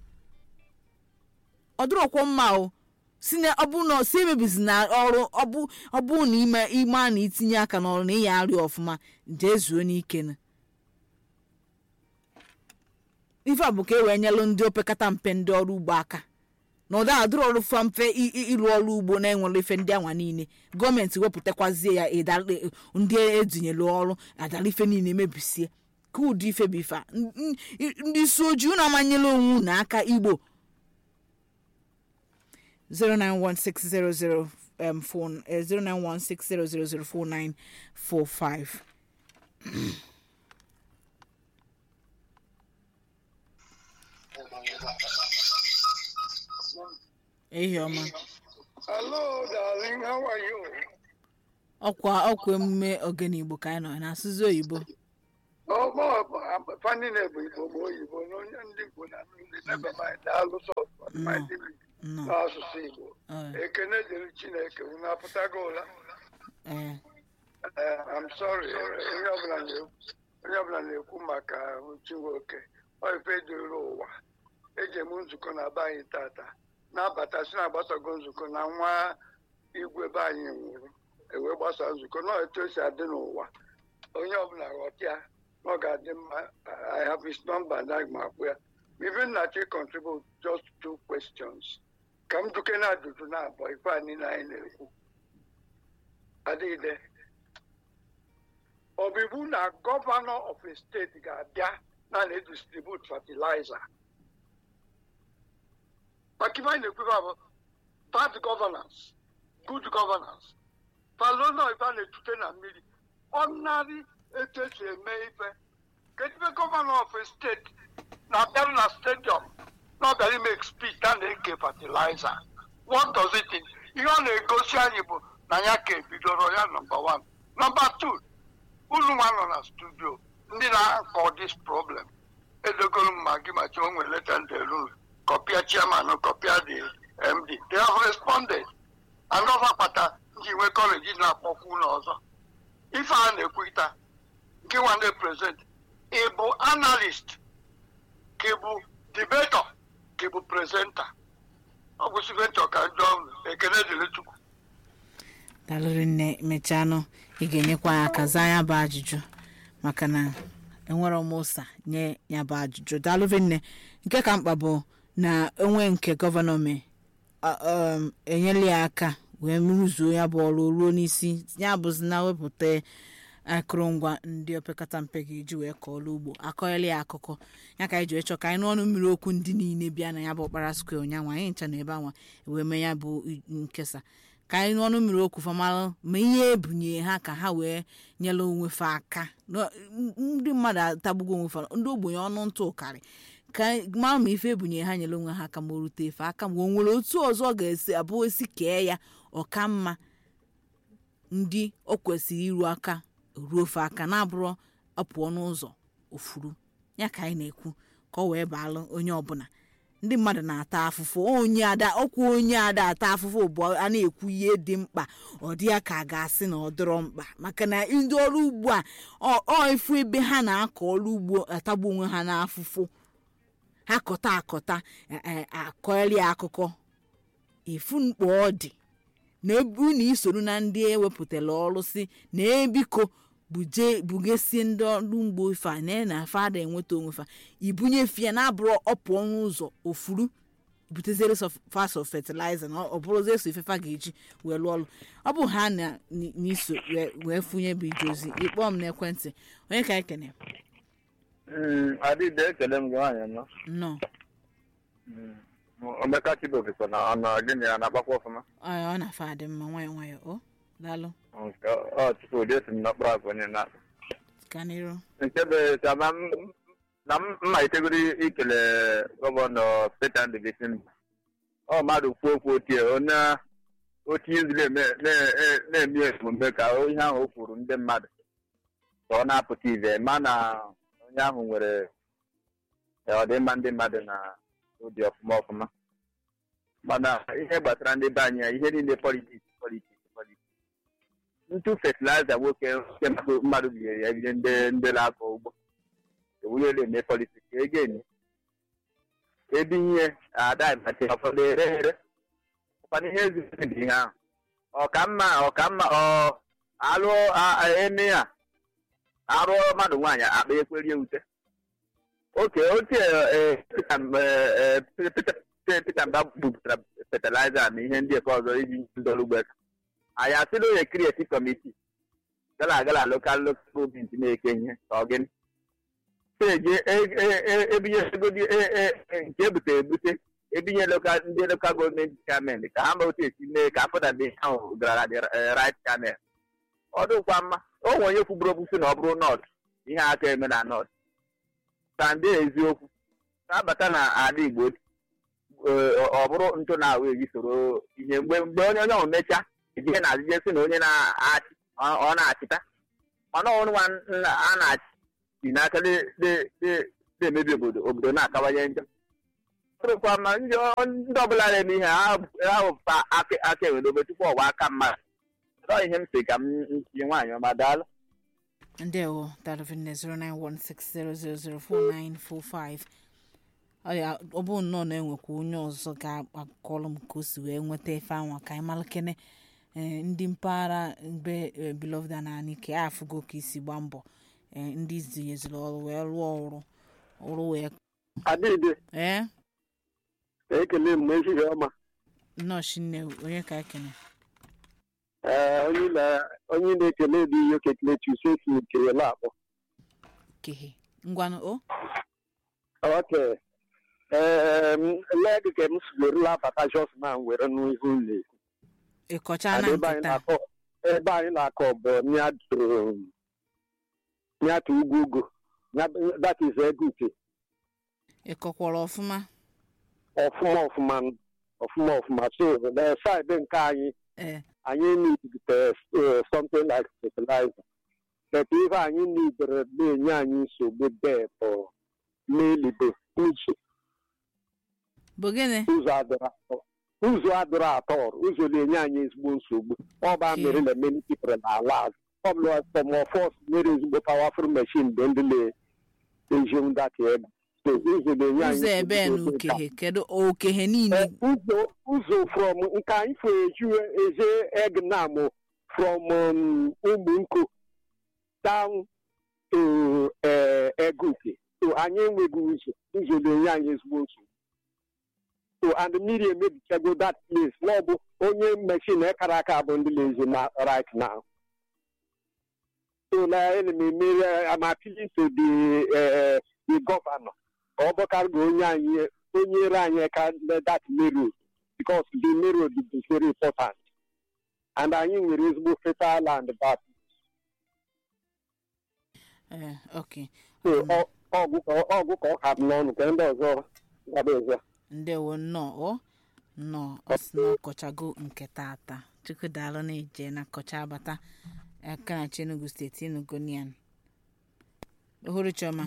ọ dịrọkwa mma o si na ọ bụ na si emebizi na ọrụ ọ bụ ọ bụ na ime ime a na itinye aka n'ọrụ na ịya arịa ọfụma jee zuo n'ike na ife a bụ ka e wee nyelụ ndị opekata mpe ndị ọrụ ugbo aka na ụda adịrọ ọrụ fa mfe i- i- ịrụ ọrụ ugbo na-enwere ife ndị anwa niile gọọmenti wepụtakwazie ya ịdala- ndị edinyelu ọrụ adala ife niile mebisie ka ụdị ife bụ ife a N- n- ndị isi ojii unu amanyela onwe unu aka igbo 0916000 um, phone uh, 09160004945 ehi ọma Hello, darling. How are you? ọkwa ọkwa emume ogene igbo ka anyị nọ na asụsụ oyibo Oh, boy, fa niile bụ igbo ma oyibo na onye ndị igbo na ndị nebe mind daalụ sọsọ Nnọọ. n'asụsụ igbo Ọ, ekene dịrị chineke unu apụtago ụla ee Eh, I'm sorry eh, onye ọbụla na-ekwu onye ọbụla na-ekwu maka Chinwoke ọ ife dịrị ụwa eji eme nzukọ na be anyị tata na-abata si na-agbasago nzukọ na nwa igwe be anyị nwụrụ ewee gbasa nzukọ na etu esi adị n'ụwa onye ọbụla ghọta ya na ọ ga-adị mma I have his number na ma akpụ ya even na chi contribute just two questions ka m duke na ajụjụ na abụọ ife a niile anyị na-ekwu adịghịde ọ bụ iwu na gọvanọ of a steeti ga-abịa na na-edistribute fertilizer maka ife anyị na-ekwebe bụ bad governance good governance palona ife a na-etute na mmiri ọnarị etu esi eme ife kedu ife gọvanọ of a steeti na-abịarụ na stadium na ọ bịara ime speech a na-eke fertilizer what does it mean? ihe ọ na-egosi anyị bụ na ya ka ebidoro ya nọmba one nọmba two unu nwa nọ na studio ndị na-akọ this problem edogoro m ma gị ma chi o nwere leta ndelu kọpịa chairman kọpịa the md they have responded and ọzọ kpata nji nwe kọleji na-akpọkwu ụlọ ọzọ ife a na-ekwuta gị nwa ndị prezident ị bụ analyst ka ị bụ debator ka ị bụ presenter ọ bụ siventọ ka njọ ekene dịrị chukwu dalụrị nne mechanụ ị ga-enyekwa ya aka zaa ya bụ ajụjụ maka na enwere m ụsa nye ya bụ ajụjụ dalụrị nne nke ka mkpa bụ na onwe nke gọvanọ mee a- um, enyela ya aka wee rụzuo ya bụ ọrụ ruo n'isi ya bụzi na wepụta akụrụngwa ndị opekata mpe ga-eji wee kọọ ọrụ ugbo akọghịla ya akụkọ ya ka anyị ji wee chọ ka anyị n'ọnụ mmiri okwu ndị niile bịa na ya bụ ọkpara skwe ụnyanwụ anyị ncha na ebe anwa wee mee ya bụ i- nkesa ka anyị n'ọnụ mmiri okwu famalụ ma ihe ebunye ha ka ha wee nyere onwe fa aka Nọ- ndị mmadụ atagbugo onwe fa ndị ogbenye ọnụ ntụ ụkarị ka anyị mara ma ife ebunye ha nyere onwe ha aka ma o rute efe aka ma o nwere otu ọzọ ọ ga-esi abụ esi kee ya ọka mma ndị o kwesịrị iru aka ruo ofe aka na-abụrụ ọpụọ n'ụzọ ofuru ya ka anyị na-ekwu ka ọ wee baalụ onye ọbụla ndị mmadụ na-ata afụfụ onye ada ọkwa onye ada ata afụfụ bụ a na-ekwu ihe dị mkpa ọ dị ya ka a ga-asị na ọ dịrọ mkpa maka na ndị ọrụ ugbo a ọ- ọ ifu ebe ha na-akọ ọrụ ugbo atagbu onwe ha n'afụfụ ha kọta akọta e- e- akọrị akụkọ ifu mkpa ọ dị na ebu na isoro na ndị ewepụtara ọrụ si na ebiko buje bugesie ndị ọrụ ugbo ife a na na fada enweta onwe fa ibunyefe ya na-abụrụ ọpụọ n'ụzọ ofuru buteziere fas of fertilizer na ọ bụrụzi eso ifefa ga-eji wee lụọ ọrụ ọ bụ ha na n'iso wee- wee funye bụ ije ozi ịkpọọ m n'ekwentị onye ka anyị kene adịde ekele m gị nwaanyị nọ nnọọ omeka chibokekwe na ọnụ gịnị ya na-agbakwa ọfụma ọ ọ na-afa adị mma nwayọ nwayọ o daalụ nke ọ tupu ụdị esi m n'ọkpụrụ akụ onye na ka n'iru nke bụ kama na m malitegoro ikele gọvanọ Peter Ndubisi ọ mmadụ kwuo okwu otie onye otu izuru eme- na- e- na-eme emume ka ihe ahụ o kwuru ndị mmadụ ka ọ na-apụta ive ma na onye ahụ nwere ọdịmma ndị mmadụ na obi ọfụma ọfụma mana ihe gbasara ndị be anyị ihe niile politiks politiks politiks ntụ fertilizer nwoke nke mmadụ mmadụ binyere ya bido ndị ndị na-akọ ugbo ewunyela eme politiks ego enyi ebinye ada ịmachi ụfọdụ ere ere ụfọdụ ihe ezigbo dị ihe ahụ ọkamma ọkamma ọ alụ a- a- eme ya arụ mmadụ nwaanyị akpa ekwerie ute oke otu Peter Mba bupụtara fertilizer na ihe ndị nke ọzọ iji ndị ọrụ ugbo aka anyị asịla onye krieti kọmiti gala agala lokal lokal gọọmenti na-eke ihe ka ọ gịnị eje ebinye egodi nke ebutere ebute ebinye lokal ndị lokal gọọmenti chairman ka ha ma otu esi mee ka afọ dabe ahụ gara dị right channel ọ dịkwa mma o nwe onye kwugburu okwu sị na ọ bụrụ nọt ihe aka eme na nọt ka ndị eziokwu na-abata na ala igbo ee, ọ bụrụ ntụ na ahụ eji soro ihe mgbe mgbe onye onye ahụ mechaa ejie na azụje sị na onye na-achị ọ ọ na-achịta mana ọnụ nwa a na-achị si n'aka na- na- na- na-emebi obodo obodo na-akawanye njọ ọrụkwa ma ndị ọ- ndị ọbụla na-eme ihe ha ha wepụta aka aka enwe n'obe tupu ọwa aka mmadụ ọ ihe m si ka m tinye nwaanyị ọma daalụ ndewo darvin 09160004945 ọ ya ọ bụ nnọọ na enwekwa onye ọzọ ga-akọrọ m ka o si wee nweta efe anwa ka anyị malakene ee ndị mpaghara mbe eh, beloved na anike afụgo ka isi gba mbọ eh, ndị zinyeziri ọrụ wee rụọ ọrụ ọrụ wee adịdị ee ekele m ehihie ọma nnọọ shinne onye ka ekene ee onye na- onye na-ekele dị ihe okekele tusefi nke ya akpọ kehe ngwanụ o oke ee leg ka m sigorula bata jos na were n'ihu ụlọ ịkọcha na ebe anyị nkịta na-akọ ebe anyị na-akọ bụ nyatụ ugwu ugwu that is egute ịkọkwara ọfụma ọfụma ọfụma ọfụma ọfụma so the side nke anyị ee anyị need uh, something like fertilizer but ihe anyị nidere na-enye anyị nsogbu bee bụ n'elibe uche bụ gịnị ụzọ adịrọ atọ ụzọ adịrọ atọ ụzọ na-enye anyị ezigbo nsogbu ọba mere na many people na-ala azụ ọbụla tọmọfọs mere ezigbo powerful machine bụ ndị na-eji ndaka ego so ụzọ na-enye anyị ụzọ ebe na nsogbu dị okehe kedu okehe niile Eh, ụzọ ụzọ from nke anyị fụ eju eje egnam from um, ụmụnko down to eh, eguke so anyị enweghị ụzọ ụzọ na-enye anyị ezigbo nsogbu so and mmiri emebichago that place na ọ bụ onye mechin ekara aka bụ ndị na-ezi na right now so na ana m emere am appealing to the eh, the governor ka ọ bụkarịgo onye anyị onye ere anyị ka that main road because the main road is very important and anyị nwere ezigbo fertile land back ee ok so ọ- ọgwụ ka- ọgwụ ka ọ ka m n'ọnụ ka ndị ọzọ gaba ọzọ ndewo nnọọ o nnọọ ọ sị na ọkọchago nke tata chukwu daalụ na ije na kọcha abata akanachi enugu steeti enugu nian ohuru chioma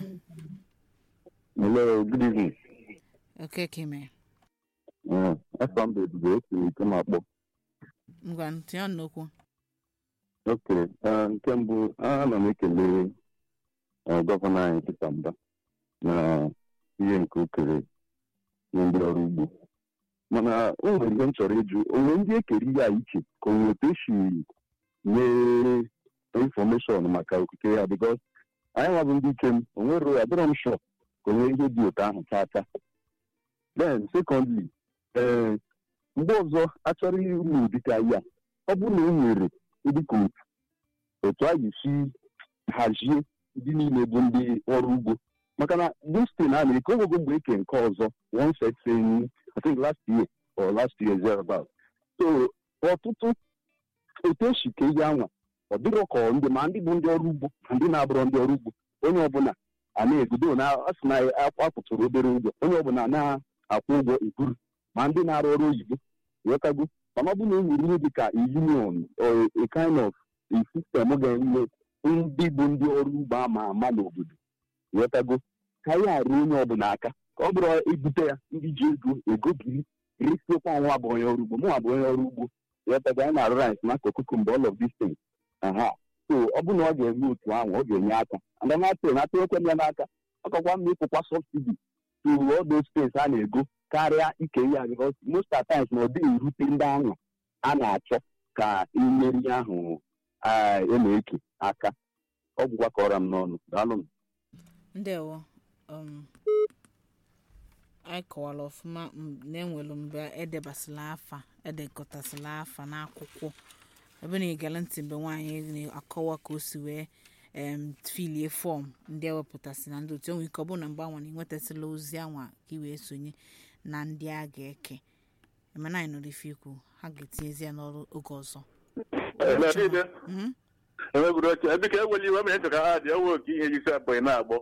Hello, good evening. okeke mere Uh, afọ m bụ ebube esiri ike m akpọ. ngwa tinye ọnụ n'okwu Ok, uh, nke mbụ ana m ekele uh, gọvanọ anyị Peter Mba na ihe nke o kere nye ndị ọrụ ugbo. Mana o nwere ihe m chọrọ ịjụ, o nwere ndị ekere ihe a iche ka o nwere otu esi nye infọmeshọn maka okike ya bikos anyị nwa bụ ndị ike m o nwere adịrọ m shọ ka o nwee ihe dị otu ahụ tata. Then secondly, ee mgbe ọzọ achọrọ ịrụ ụdị ka ya ọ bụrụ na e nwere ndị ka otu otu a ga-esi hazie ndị niile bụ ndị ọrụ ugbo maka na destin a na-eke onwego mgbe eke nke ọzọ one set saying I think last year or last year thereabout so ọtụtụ otu esi ka ihe anwa ọ dịrọ ka ọ ndị ma ndị bụ ndị ọrụ ugbo ma ndị na-abụrọ ndị ọrụ ugbo onye ọbụla a na-egodo na a sị na akwụtụrụ obere ụgwọ onye ọbụla na-akwụ ụgwọ eburu ma ndị na-arụ ọrụ oyibo ghọtago mana ọ bụ na e nwere ihe dịka a union or a kind of a system ga-enwe ndị bụ ndị ọrụ ugbo ama ama n'obodo ghọtago ka ya arụ onye ọbụla aka ka ọ bụrụ ebute ya ndị ji ego ego biri resiokwa nwa bụ onye ọrụ ugbo mụnwa bụ onye ọrụ ugbo ghọtago anyị na-arụ rice na akụkụ mgbe all of these things aha so ọ bụ na ọ ga-eme otu ahụ ọ ga-enye aka and then atụ na atụnyekwe ya n'aka ọ kakwa mma ịkwụkwa subsidi to all those things a na-ego karịa ike ya because most of times na ọ dịghị erute ndị ahụ a na-achọ ka imeri ahụ a na-eke aka ọ gwụkwa ka ọra m n'ọnụ daalụ m ndewo um, anyị kọwara ọfụma m- na enwere mgbe edebasịla afa edekọtasịla afa n'akwụkwọ ebe na igere ntị mgbe nwaanyị na-akọwa ka o si wee em filie fọm ndị ewepụtasị na ndị otu enwe ike ọ bụrụ na mgbe anwa na ịnwetasịla ozi anwa ka ị wee sonye na ndị a ga-eke emena anyị nọrọ ife ikwu ha ga-etinyezi ya n'ọrụ oge ọzọ Mhm. enwegoro oche biko ewela iwe mere ntụ ka ha dị ewe oke ihe isi abụghị na-agbọ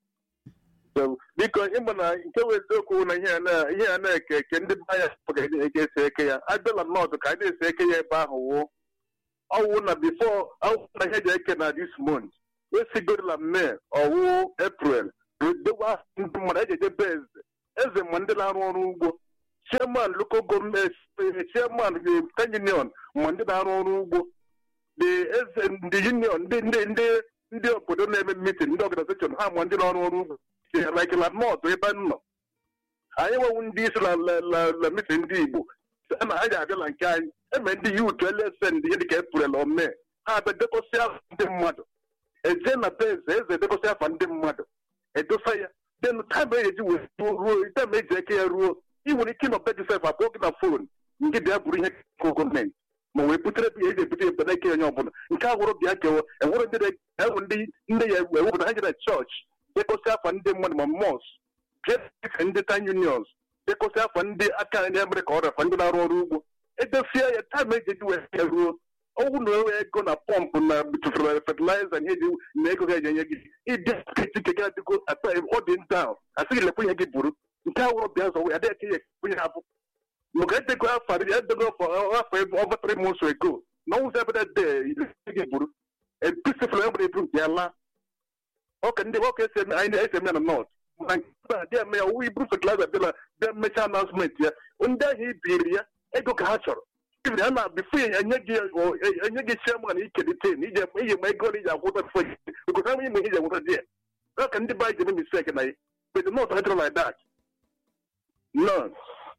So, biko ịma na nke wee eziokwu na ihe a na- ihe a na-eke eke ndị be anya ga eke esi eke ya abịala nọọdụ ka anyị na-esi eke ya ebe ahụ wụ ọwụ na bifo ọwụ na ihe ji eke na this month esigorila mee ọwụ eprel dowa ndị mmadụ eji ejebe eze eze ma ndị na-arụ ọrụ ugbo chairman local gọọmenti chairman the union ma ndị na-arụ ọrụ ugbo the eze ndị union ndị ndị ndị ndị obodo na-eme meeting ndị organization ha ma ndị na-arụ ọrụ ugbo like la north ebe m nọ anyị nwewu ndị isi na la meeting ndị igbo a na ha ga-abịa na nke anyị eme ndị yut elesen ndị ihe dịka eprel ome ha abịa dekọsị afa ndị mmadụ eje na be eze eze edekọsị afa ndị mmadụ edosa ya den taịm eji wee ruo taịm eji eke ya ruo ị nwere ike ịnọ be josef akpọọ gị na fon nke bịa bụrụ ihe kọ gọọmenti ma wee butere ya eji ebute ebe n'ike onye ọbụla nke a gwụrụ bịa kewa enwere ndị enwe ndị ndị ya ewepụta ha jere chọọchị dekọsị afa ndị mmadụ ma mọs bịa ndị tan unions dekọsị afa ndị aka ndị mere ka ọ rafa ndị na-arụ ọrụ ugbo edosie ya taịm eji eji wee ya ruo ọgwụ na enwe ego na pọmpụ na fertilizer na eji na ego ga-eji enye gị ịdị nkịtị nke gị adịgo ọ dị down asịghị lekwe ihe gị buru nke a wụrụ bịa zọ ya adịghị ka ihe ekwenye abụ maka edego afọ edego afọ over three months ago na ọnwụzi ebe de ile gị buru episifụl enwere ebu nke ya laa ọka ndị ọka esi eme anyị na-esi eme na north na nke a dị eme ya ọwụ iburu fertilizer bịala bịa mechaa announcement ya ndị ahụ ibiri ya ego ka ha chọrọ ibiri ha na bifo enye gị enye gị chairman ikelite na ije ije ma ego na iji akwụta bifo because enweghị mgbe iji akwụta di ya ọka ndị ba ji eme mistake na ya but the north hydro like that none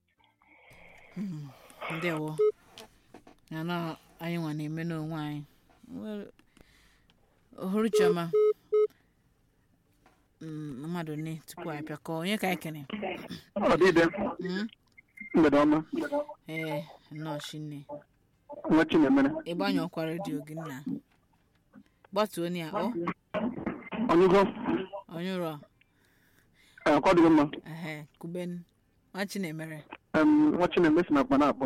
ndewo ya na anyị nwa na-eme n'onwe anyị ohuru chioma mmadụ ne tupu anyị pịakọ onye ka anyị kene ọdịde mgbede ọma ee nnọọ chinne nwa chinemere ịgbanyụ ọkwa redio gị nna gbatuo ya ọ onyụgo onye ụrọ ọ dịghị mma ehe kuben nwa chinemere nwa chinemere si na akpa na-akpọ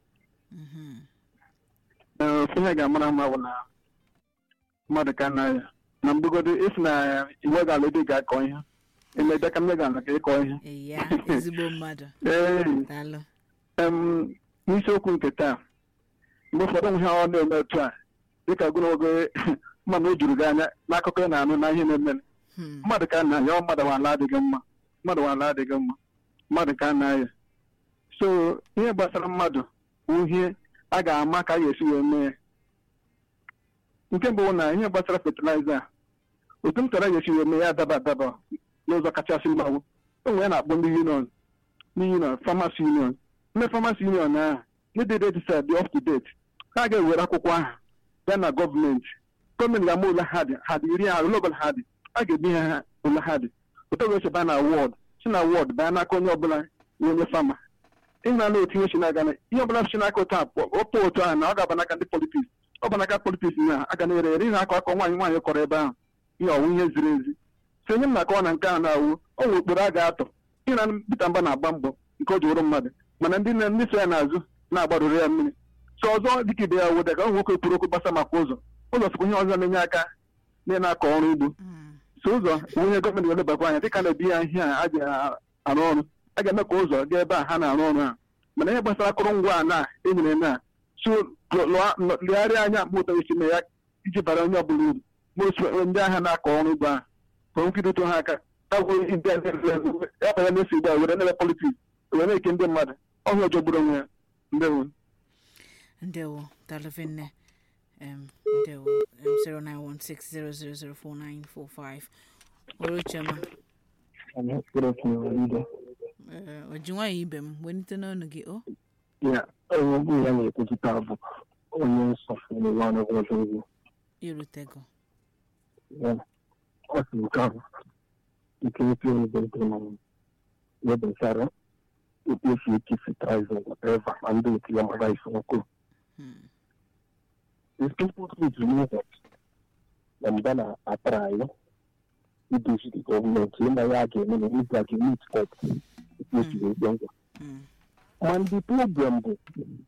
ofe ihe ga-amara mma bụ na mmadụ ka na ya na mgbegodo esi na iwe ga-alụ ebe ga-akọ ihe emebe ka mme ga-ala ka ịkọ ihe ya ezigbo mmadụ ee daalụ n'isiokwu nke taa mgbe ụfọdụ nwe ha ọ na-eme otu a dịka gụnogo mmadụ o juru gị anya n'akụkọ ị na-anụ na ihe na-eme mmadụ ka na ya mmadụ nwala adịghị mma mmadụ nwala adịghị mma mmadụ ka na ya so ihe gbasara mmadụ bụ ihe a ga-ama ka a ga-esi wee mee ya nke mbụ na ihe gbasara fatịlaịza a otu m chọrọ a ga-esi wee mee ya adaba adaba n'ụzọ kachasị mma bụ enwe ya na-akpọ ndị union ndị union famasi union ndị famasi union ahụ ndị dị registered dị up to date ha ga-ewere akwụkwọ ahụ bịa na gọọmenti gọọmenti ga-ama ole ha dị ha dị iri ahụ ole ọbụla ha dị a ga-ebinye ha ole ha dị otu ga esi baa na wọd si na wọd baa n'aka onye ọbụla onye fama ịna na otu ihe si na-aga na ihe ọbụla si n'aka otu a ọpụ otu ahụ na ọ ga-aba n'aka ndị politiks ọ bụ n'aka politiks na aga na-ere ere ihe akọ akọ nwaanyị nwaanyị kọrọ ebe ahụ ihe ọwụ ihe ziri ezi so onye m na-akọwa na nke ahụ na-awụ o nwere ụkpụrụ a ga-atọ ihe na Peter Mba na-agba mbọ nke o ji wụrụ mmadụ mana ndị ndị so ya n'azụ na-agbarụrụ ya mmiri so ọzọ dịka ibe ya wụda ka ọ nwoke kwuru okwu gbasa maka ụzọ ụzọ sịkwa ihe ọzọ na-enye aka na na-akọ ọrụ ugbo so ụzọ bụ ihe gọọmenti ga-elebakwa anya dịka na-ebi ya ihe a a ji arụ ọrụ a ga-eme ka ụzọ gaa ebe a ha na-arụ ọrụ ha mana ihe gbasara akụrụngwa a na enyere na so legharịa anya mgbe ụtọ esi mee ya iji bara onye ọbụla uru ma ndị agha na-akọ ọrụ ugbo ahụ ka nkirịta ha aka ya banya na-esi ugbo a were nebe politiks were na-eke ndị mmadụ ọhịa ọjọọ gburu onwe ya ndewo ndewo dalụvinne um, ndewo um, 09160004945 orochioma uh, oji nwayọ ibe m welite n'ọnụ gị o ya onye bụ ya na-ekwupụta bụ onye nsọ n'ụwa n'obodo ugwu irutego ọ sị nke ahụ nke esi ebe na webụsara otu esi ekefitaiz whatever ma ndị otu ya mara isi ọkụ It's important to know that na mgbe na-atara anyị idozi the gọọmenti ịma ya ga-eme na izu a ga-emit up otu esi ekpe ngwa ma ndị problem bụ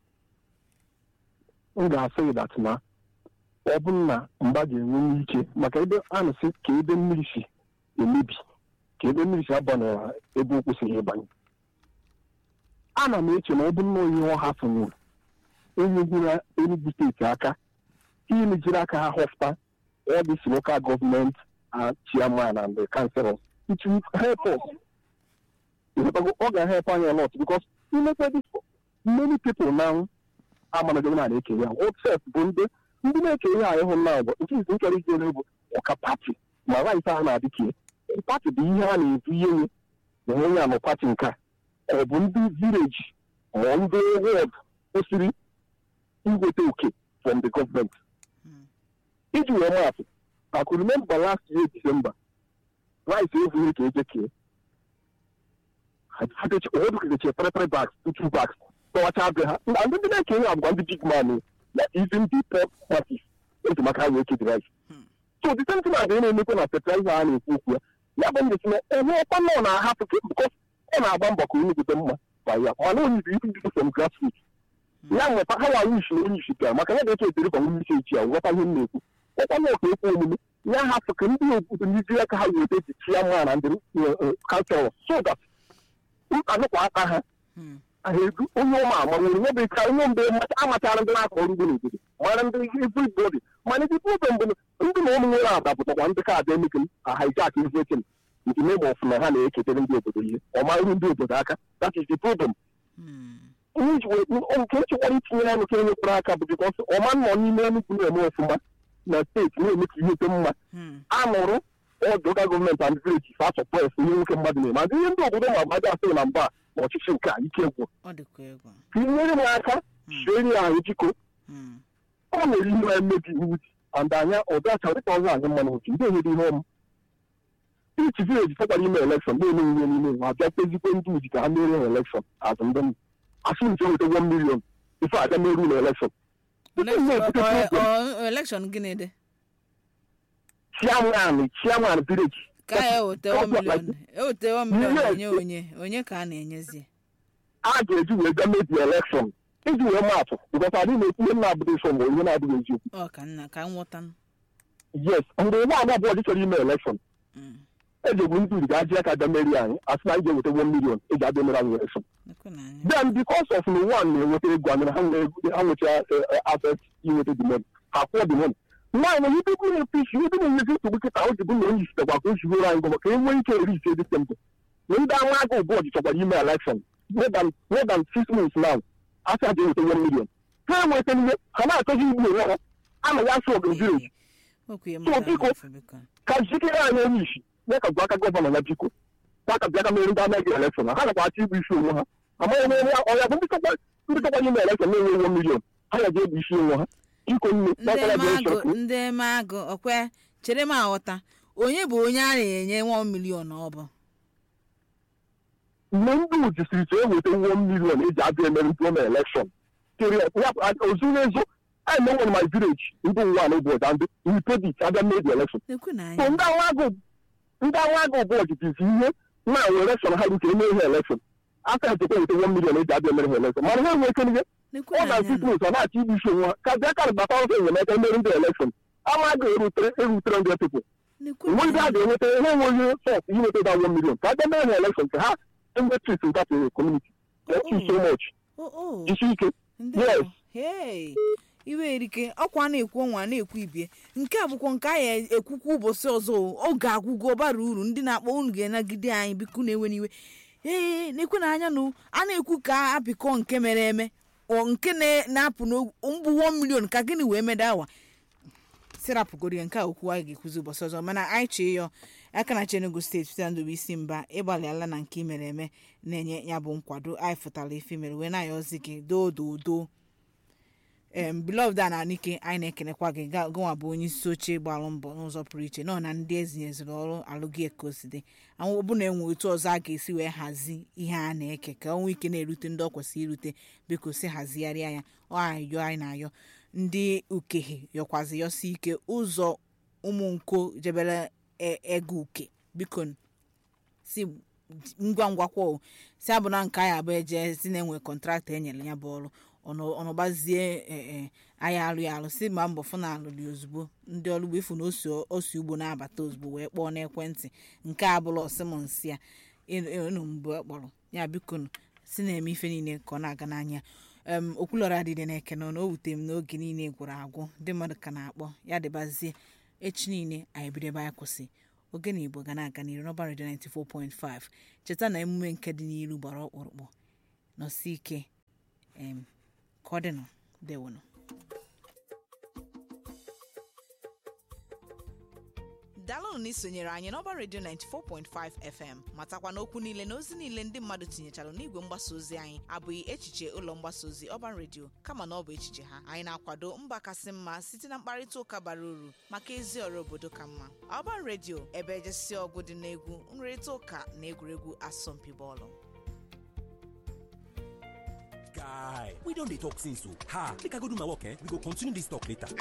m ga-asị dat na ọ bụrụ na mgba ga-enwe ike maka ebe a na-asị ka ebe mmiri si emebi ka ebe mmiri si abanara ebe o kwesịghị ịbanye ana m eche na ọ bụrụ na onye ọ hafụnwuru enyegwura Enugu steeti aka ihe mejiri aka ha họpụta all these local government uh, chairman and the councillors it will help us ọ ga-help anyị a lot because imepe this many people now amanago na na-eke ya otsef bụ ndị ndị na-eke ihe anyị hụ na bụ nke izi nkere ije bụ ọka pati ma right a na-adị ka pati bụ ihe a na-ebu ihe nye na onye ya nọ pati nke a ọ bụ ndị vileji ma ndị wọd kwesịrị inweta oke from the government iji wee maatụ I could remember last year December rice evu ka eje kee odukeche three three bags two two bags tọwacha be ha na ndị na-eke ihe abụkwa ndị big man na even the pop parties eji maka ha wee kedi rice so the same thing adịghị na-emekwa na fertilizer a na-ekwu okwu ya ya bụ ndị sinye enwe ọkwa nọ na-ahapụ because ọ na-agba mbọ ka onye gote mma kwa ya mana onye ibi ibi from grassroots ya nweta ha wa wish na onye isi bịara maka ya ga-eche etere kwa onye isi echi ya nghọta ihe m na-ekwu ọkwa nọ ka ekwu omume ya hapụ ka ndị obodo ndị aka ha weta eji chia mma na ndị kansel so that anụkwa aka ha edu onye ụmụ ama nwere nye bụ ka onye mgbe amachara ndị na-akọ ọrụ ugbo n'obodo mara ndị everybody mana ndị problem bụ ndị na ụmụ nwere ada pụtakwa ndị ka abịa emeke a hijack everything nke mebe ọfụma ha na-eketere ndị obodo ihe ọ marụ ndị obodo aka that is the problem nke nchekwara itinye ya nke enyekwara aka bụ bikọs ọma nọ n'ime Enugu na-eme ọfụma na steeti na-eme ka ihe dị mma anụrụ ọdụ ụka gọọmenti and vileji fa sọpres ihe nwoke mmadụ na-eme adị ihe ndị obodo ma gbaja asịrị na mba na ọchịchị nke a ike gwụ ka inyere m aka sieri ahụ jiko ọ nwere ihe na-emebi iwu and anya ọdacha dịka ọzọ anyị mmanụ otu ndị enyere ihe ọmụ ichi vileji tọkwara ime elekshọn na-eme ihe n'ime nwa abịa kpezikwe ndị uji ka ha mere ha elekshọn azụ ndị m asị nche weta 1 million ife abịa meru na elekshọn elekshọn gịnị dị chairman chairman village ka ya ewetewo milion ewetewo milion enye onye onye ka a na-enyezi a ga-eji wee bịa mebi elekshọn iji wee maatụ bụkọta adị na-etinye nna abụghị nsọ ma onye na-adịghị eziokwu ọ ka nna ka nghọta yes mgbe ụgbọ ala abụọ dị chọrọ ime elekshọn eji egbu ndị uri ga-aji aka bịa meri anyị asị na anyị ga-eweta 1 million eji abịa mere anyị elekshọn then because of na one na-enweta ego anyị na ha nweta access inweta the money ha kwụọ the money nwaanyị na ibe bụ na-epe isi ebe na-enyezi nsogbu kịta o ji bụ na onye isitekwa ka o jiwere anyị gọma ka e nwee ike eri ise dị tempe na ndị anwa agụ bọọdụ chọkwara ime elekshọn more than more than six months now asị aja eweta one million ha enweta ihe ha na-achọzi igbu onwe ha a na ya sọ ọgụ vileji so biko ka jikere anyị onye isi ya ka gwa aka gọvanọ ya biko ya ka bịa ka mere ndị anaghị elekshọn ha nakwa achọ igbu isi onwe ha amaghị m onye ọya bụ ndị chọkwara ime elekshọn na-enwe one million ha ya ga-egbu isi onwe ha ndị eme agụ ọkwe chere m aghọta onye bụ onye a na-enye 1 million ọ bụ mgbe ndị ujisiri chee weta 1 million eji abịa emere mpụọ na elekshọn ozuru ezo I know in my village ndị nwa na ụbọchị ndị we paid it abịa mee the election so ndị agha agụ bọọdụ jizi ihe na-awe elekshọn ha rute eme ihe elekshọn aka echekwa weta 1 million eji abịa emere ha elekshọn mana ha enweke ihe ọ na six months ọ na-achọ igbu isi onwe ha ka bịa ka bata ụzọ enyemaka emere ndị elekshọn ama ga-erutere erutere ndị people enwe ndị a ga-enweta ihe enweghị sọs inweta da 1 million ka abịa mere ha elekshọn ka ha enwe trit nta community thank you so much jisi ike yes iwe erike ọkwa na-ekwu ọnwa na-ekwu ibie nke a bụkwa nke anyị ekwukwa ụbọchị ọzọ oge agwụgwọ bara uru ndị na-akpọ unu ga-enagide anyị biko na-ewe n'iwe ee na-ekwe na anya nụ a na-ekwu ka apịkọ nke mere eme nke na-apụ mbụ 1 million ka gịnị wee meda awa sirapụgoro ya nke a okwu anyị ga-ekwuzi ụbọchị ọzọ mana anyị chee ya aka na chenugu steeti site ndụ isi mba ịgbalịala na nke imere eme na-enye ya bụ nkwado anyị fụtara ife mere wee na-aya ozi gị doo doo doo em beloved a na nike anyị na-ekenekwa gị gụnwa bụ onye isi oche gbalụ mbọ n'ụzọ pụrụ iche nọ na ndị ezinyeziri ọrụ alụghị ekoside anwụ ọbụna enwe otu ọzọ a ga-esi wee hazi ihe a na-eke ka ọnwa ike na-erute ndị ọ kwesịrị irute biko si hazigharịa ya ọ ayọ anyị na-ayọ ndị ukehe yọkwazi yọsi ike ụzọ ụmụ nko jebere ego uke biko si ngwa ngwa kwao si abụ na nke anyị abụ eje si na-enwe kọntraktọ enyere ya bụ ọrụ ọnọgbazie ee anyị alụ ya alụ si ma mbọ fụ na alụrụ ozugbo ndị ọrụ ugbo ifu na osi ugbo na-abata ozugbo wee kpọọ n'ekwentị nke a bụla ọsịmọnsị ya ịnụ mgbe ọ kpọrọ ya biko si na-eme ife niile ka ọ na-aga n'anya em okwulọra adịdị na-eke nọ na o wutere m n'oge niile gwụrụ agwụ ndị mmadụ ka na-akpọ ya dịbazie echi niile anyị bido ebe anyị kwụsị ogene igbo ga na-aga n'iru n'ọba redio 94.5 cheta na emume nke dị n'iru gbara ọkpụrụkpụ nọsi ike em ka ọ dịnụ dewonụ daalụnụ na isonyere anyị n'ọba redio 94.5 fm matakwa n'okwu niile na ozi niile ndị mmadụ tinyechara n'igwe mgbasa ozi anyị abụghị echiche ụlọ mgbasa ozi ọban redio kama na ọ bụ echiche ha anyị na-akwado mba kasị mma site na mkparịta ụka bara uru maka ezi ọrụ obodo ka mma ọban redio ebe ejesi ọgụ dị n'egwu nrịrịta ụka na egwuregwu asọmpi bọọlụ guy we don dey talk since o ha make i go do my work eh we go continue this talk later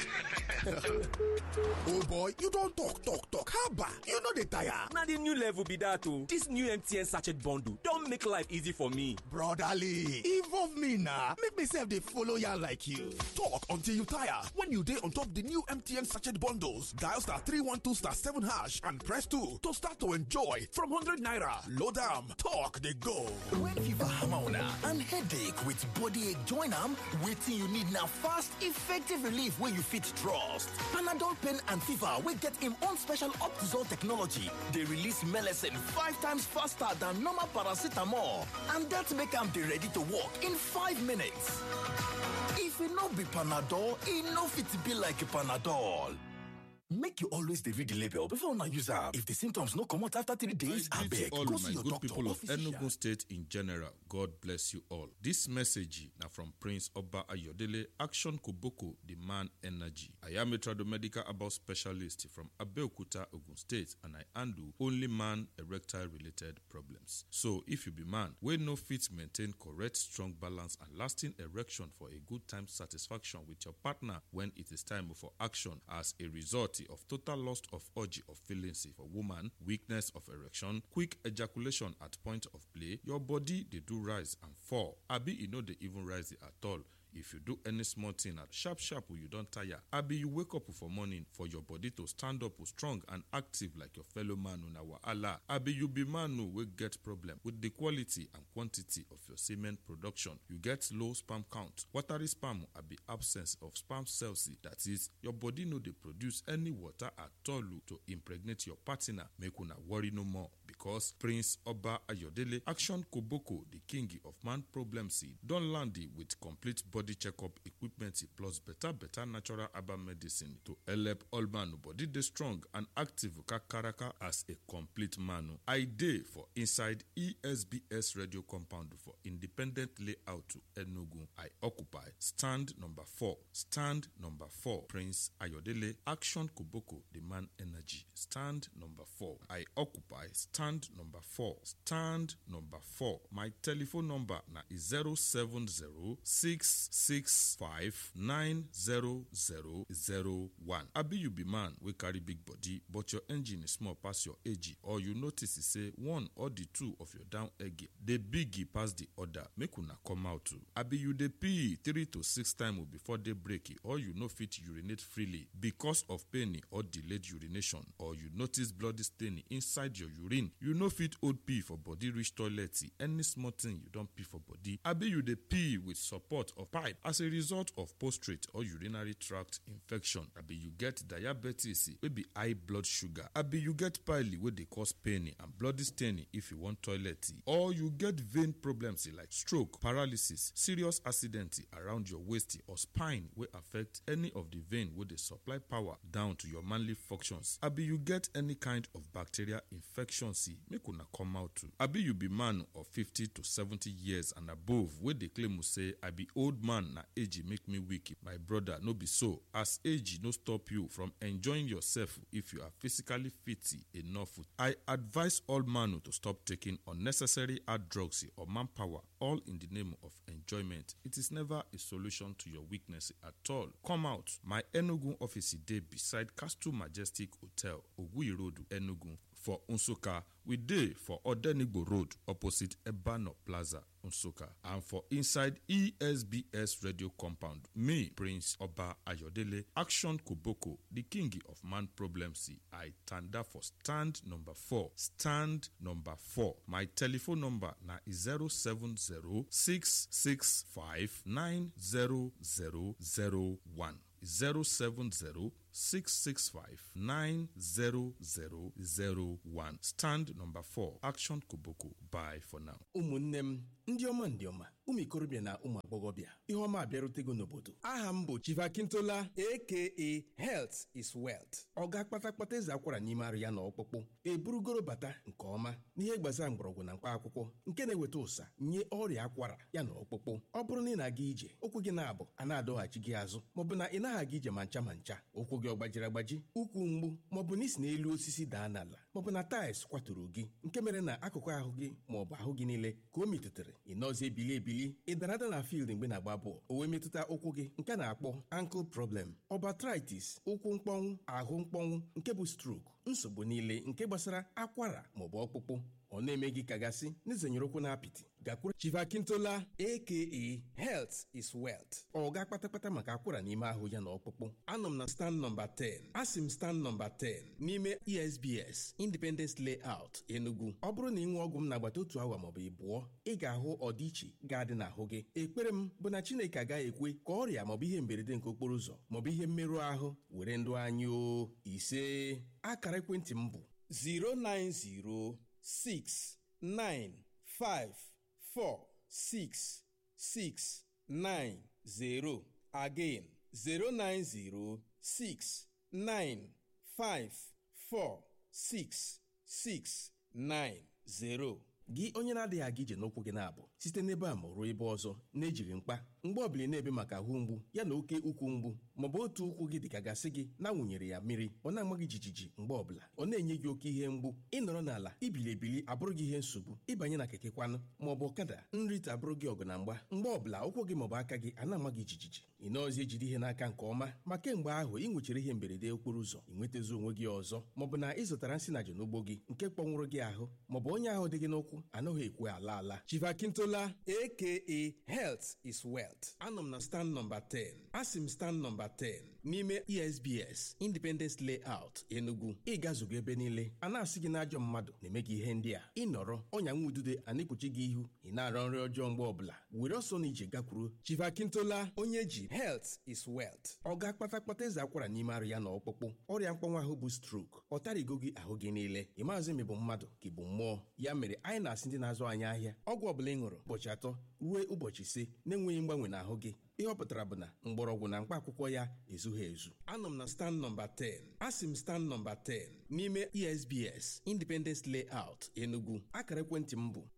oh boy you don talk talk talk haba you no dey tire na the new level be dat o this new mtn sachet bundle don make life easy for me brotherly involve me na make me sef dey follow yarn like you talk until you tire when you dey on top the new mtn sachet bundles dial star 312 star 7 hash and press 2 to start to enjoy from 100 naira load am talk dey go when fever hammer una and headache with body ache join am wetin you need na fast effective relief wey you fit trust panadol pain and fever wey get im own special optizol technology dey release melecine five times faster than normal paracetamol and dat make am dey ready to work in five minutes if e no be panadol e no fit be like panadol make you always dey read the label before una use am if the symptoms no comot after three days abeg all go my see your good doctor people or of physician. Enugu State in general, God bless you all. This message now from Prince Oba Ayodele, Action Koboko, the man energy. I am a tradomedical about specialist from Abeokuta, Ogun State, and I handle only man erectile related problems. So if you be man, we no fit maintain correct, strong balance and lasting erection for a good time satisfaction with your partner when it is time for action as a result of total loss of urge of feelings for woman, weakness of erection, quick ejaculation at point of play, your body they do rise and fall. Abi you know they even rise at all. If you do any small thing at sharp sharp you don't tire. Abi you wake up for morning for your body to stand up strong and active like your fellow man on our Allah. Abi you be man who will get problem with the quality and quantity of your semen production. You get low sperm count. Watery sperm abi absence of sperm cells. That is, your body no dey produce any water at all to impregnate your partner. Make una worry no more because Prince Oba Ayodele Action Koboko, the king of man problem seed, don land it with complete body checkup equipment plus better better natural herbal medicine to help all man body dey strong and active kakaraka as a complete man. I dey for inside ESBS radio compound for independent layout to Enugu. I occupy stand number four. Stand number four. Prince Ayodele Action Koboko, the man energy. Stand number four. I occupy stand number four. Stand number four. My telephone number na 07066590001. Abi you be man wey carry big body but your engine is small pass your age or you notice say one or the two of your down egg dey big pass the other make una come out too. Abi you dey pee three to six times before day break or you no fit urinate freely because of pain or delayed urination or you notice bloody stain inside your urine you no fit hold pee for body reach toilet any small thing you don pee for body abi you dey pee with support of pipe as a result of prostate or urinary tract infection abi you get diabetes wey be high blood sugar abi you get pile wey dey cause pain and bloody stain if you wan toilet or you get vein problems like stroke paralysis serious accident around your waist or spine wey affect any of the vein wey dey supply power down to your manly functions abi you get any kind of bacterial infection see make una come out too abi you be man of fifty to seventy years and above wey dey claim say i be old man na age make me weak my brother no be so as age no stop you from enjoying yourself if you are physically fit enough i advise all man to stop taking unnecessary hard drugs or manpower all in the name of enjoyment it is never a solution to your weakness at all come out my enugu office dey beside castle majestic hotel oguyi road enugu for nsukka we dey for odenigbo road opposite ebano plaza nsukka and for inside esbs radio compound me prince oba ayodele action koboko the king of man problem see i tanda for stand number four stand number four my telephone number na 07066590001 070-665-90001. Stand number 4, Action Koboko. Bye for now. ụmụnne m ndị ọma ndị ọma ụmụ ikorobịa na ụmụ agbọghọbịa ihe ọma abịarutego n'obodo aha m bụ chivakintola aka health is wealth ọ ga-akpata kpata eze akwara n'ime arụ ya na ọkpụkpụ eburugoro bata nke ọma n'ihe gbasara mgbọrọgwụ na mkpa akwụkwọ nke na-eweta ụsa nye ọrịa akwara ya na ọkpụkpụ ọ bụrụ na ị na-aga ije ụkwụ gị na-abụ a na-adọghachi gị azụ maọbụ na ị naghị aga ije ma ncha ma ncha ụkwụ gị ọ gbajiri agbaji ụkwụ mgbu maọbụ na isi n'elu osisi daa n'ala maọbụ na taịls kwaturu gị nke mere na akụkụ ahụ gị maọbụ ahụ gị niile ka o metụtara ị nọzi ebili ebili ị dara ada na field mgbe na-agba bọọlụ o wee metụta ụkwụ gị nke a na-akpọ ankle problem ọbatritis ụkwụ mkpọnwụ ahụ mkpọnwụ nke bụ stroke nsogbu niile nke gbasara akwara maọbụ ọkpụkpụ ọ na-eme gị kagasị n'izenyere ụkwụ na apịtị gakwuru chivakintola aka health is wealth ọ ga kpatakpata maka akwara n'ime ahụ ya na ọkpụkpụ anọ m na stand nọmba 10 asị m stand nọmba 10 n'ime esbs independence layout enugu ọ bụrụ na ị nwee ọgwụ m n'agbata otu awa maọbụ ịbụọ ị ga-ahụ ọdịiche ga-adị n'ahụ gị ekpere m bụ na chineke agaghị ekwe ka ọrịa maọbụ ihe mberede nke okporo ụzọ maọbụ ihe mmerụ ahụ were ndụ anyị o ise akara ekwentị m bụ 090 six nine five four six six nine zero again zero nine zero six nine five four six six nine zero gị onye na-adịghị aga ije n'ụkwụ gị na-abụ site n'ebe a ma ruo ebe ọzọ na-ejighị mkpa mgbe ọbụla na-ebe maka ahụ mgbu ya na oke ukwu mgbu maọbụ otu ụkwụ gị dịka gasị gị na-awụnyere ya mmiri ọ na-ama gị jijiji mgbe ọbụla ọ na-enye gị oke ihe mgbu ịnọrọ n'ala ibili ebili abụrụ gị ihe nsogbu ịbanye na keke kwanụ maọbụ ọkada nrite abụrụ gị ọgụ na mgba mgbe ọbụla ụkwụ gị maọbụ aka gị a na-ama gị jijiji ị nọọzi ejide ihe n'aka nke ọma ma kemgbe ahụ ị nwechara ihe mberede okporo ụzọ ị nwetazi onwe gị ọzọ maọbụ na ị zụtara nsị na n'ugbo gị nke kpọnwụrụ gị ahụ maọbụ onye ahụ dị gị n'ụkwụ anaghị ekwe ala ala chivakintola aka health is wealth anọ m na stand nọmba 10 asị m stand nọmba 10 n'ime esbs independence layout enugu ịgazugo ebe niile a na-asị gị n'ajọ mmadụ na-eme gị ihe ndị a ịnọrọ ọnya nwa udude a na-ekpuchi gị ihu ị na-arọ nri ọjọọ mgbe ọbụla were ọsọ na ije gakwuru chivakintola onye ji health is wealth ọ ga-akpata kpata eze akwara n'ime arụ ya na ọkpụkpụ ọrịa mkpọnwa ahụ bụ strok ọ tarigo gị ahụ gị niile ị maazị ma ị bụ mmadụ ka ị bụ mmụọ ya mere anyị na-asị ndị na-azụ anyị ahịa ọgwụ ọbụla ị ṅụrụ ụbọchị atọ ruo ụbọchị ise na-enweghị mgbanwe n'ahụ gị ihe ọ pụtara bụ na mgbọrọgwụ na mkpa akwụkwọ ya ezughị ezu anọ m na stand nọmba 10 asị m stand nọmba 10 n'ime esbs independence layout enugu akara ekwentị m bụ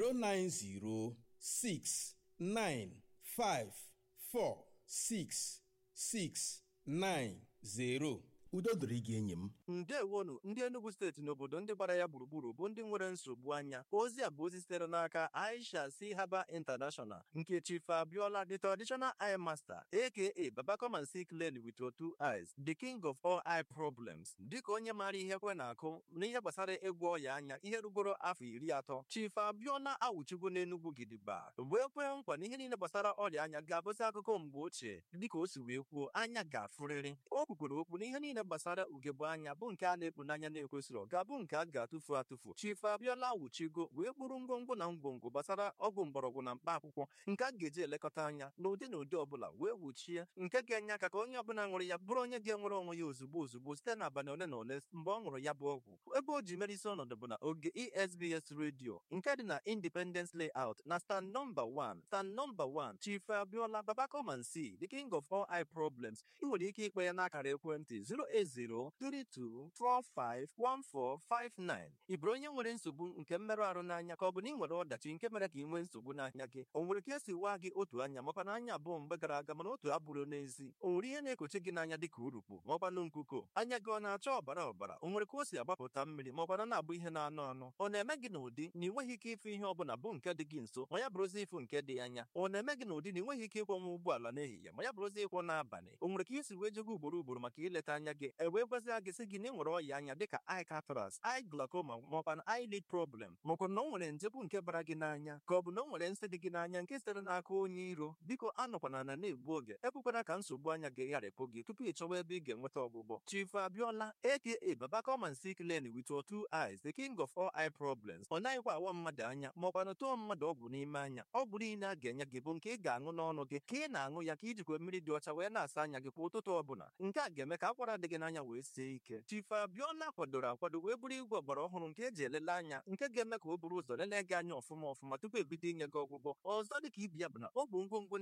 09069546690 udo dịrị gị enyi m ndewonu ndị enugu steeti n'obodo ndị gbara ya gburugburu bụ ndị nwere nsogbu anya ozi a bụ ozi sitere n'aka aisha si haba international nke chief abiola the traditional eye master aka baba come and see clearly with your two eyes the king of all eye problems dịka onye maara ihe kwe na-akụ n'ihe gbasara ịgwọ ọya anya ihe rugoro afọ iri atọ chief abiola awụchigo n'enugwu gidigba wee kwee nkwa na ihe niile gbasara ọrịa anya ga-abụzi akụkọ mgbe ochie dịka o si wee kwuo anya ga-afụrịrị o kwukwere okwu na ihe niile gbasara ugegbe anya bụ nke a na-ekpu n'anya na-ekwesịrị ga-abụ nke a ga-atụfu atụfu chief abiola wuchigo wee kpụrụ ngwongwo na ngwongwo gbasara ọgwụ mgbọrọgwụ na mkpa akwụkwọ nke a ga-eji elekọta anya n'ụdị na ụdị ọbụla wee wuchie nke ga-enye aka ka onye ọbụla ṅụrụ ya bụrụ onye ga-enwere onwe ya ozugbo ozugbo site n'abalị ole na ole mgbe ọ ṅụrụ ya bụ ọgwụ ebe o ji merisi ọnọdụ bụ na oge esbs redio nke dị na independence layout na stand nọmba 1 stand nọmba 1 chief abiola baba come and see the king of all eye problems ị nwere ike ikpe ya n'akara ekwentị 08032451459 ị bụrụ onye nwere nsogbu nke mmerụ ahụ n'anya ka ọ bụ na ị nwere ọdachi nke mere ka ị nwee nsogbu n'anya gị o nwere ka esi waa gị otu anya makwa na anya abụọ mgbe gara aga mana otu abụrụ n'ezi o nwere ihe na-ekochi gị n'anya dịka urukpu maọkwanụ nkuko anya gị ọ na-acha ọbara ọbara o nwere ka o si agbapụta mmiri maọkwana na-abụ ihe na-anụ anụ ọ na-eme gị n'ụdị na ị nweghị ike ịfụ ihe ọbụla bụ nke dị gị nso ma ya bụrụzi ịfụ nke dị anya ọ na-eme gị n'ụdị na ị nweghị ike ịkwọnwa ụgbọala n'ehihie ma ya bụrụzi ịkwọ n'abalị o nwere ka isi wee jego ugboro ugboro maka ileta anya gị gị e wee gwazia gị sị gị na ị nwere ọya anya dịka eye cataract eye glaucoma maọkwa na eyelid problem maọkwa na o nwere nje bụ nke bara gị n'anya ka ọ bụ na o nwere nsị dị gị n'anya nke sitere n'aka onye iro biko anọkwana na na-egbu oge ekwekwana ka nsogbu anya gị gharịpụ gị tupu ị chọwa ebe ị ga-enweta ọgwụgwọ Chief Abiola aka Baba come and see clearly with your two eyes the king of all eye problems ọ naghịkwa awa mmadụ anya maọkwa na tụọ mmadụ ọgwụ n'ime anya ọgwụ niile a ga-enye gị bụ nke ị ga-aṅụ n'ọnụ gị ka ị na-aṅụ ya ka ijikwa mmiri dị ọcha wee na-asa anya gị kwa ụtụtụ ọbụla nke a ga-eme ka akwara dị gị n'anya wee sie ike Chief Abiola kwadoro akwado wee bụrụ igwe ọgbara ọhụrụ nke eji elele anya nke ga-eme ka o buru ụzọ lelee gị anya ọfụma ọfụma tupu ebido inye gị ọgwụgwọ ọzọ dịka ibi ya bụ na ọ bụ ngwongwo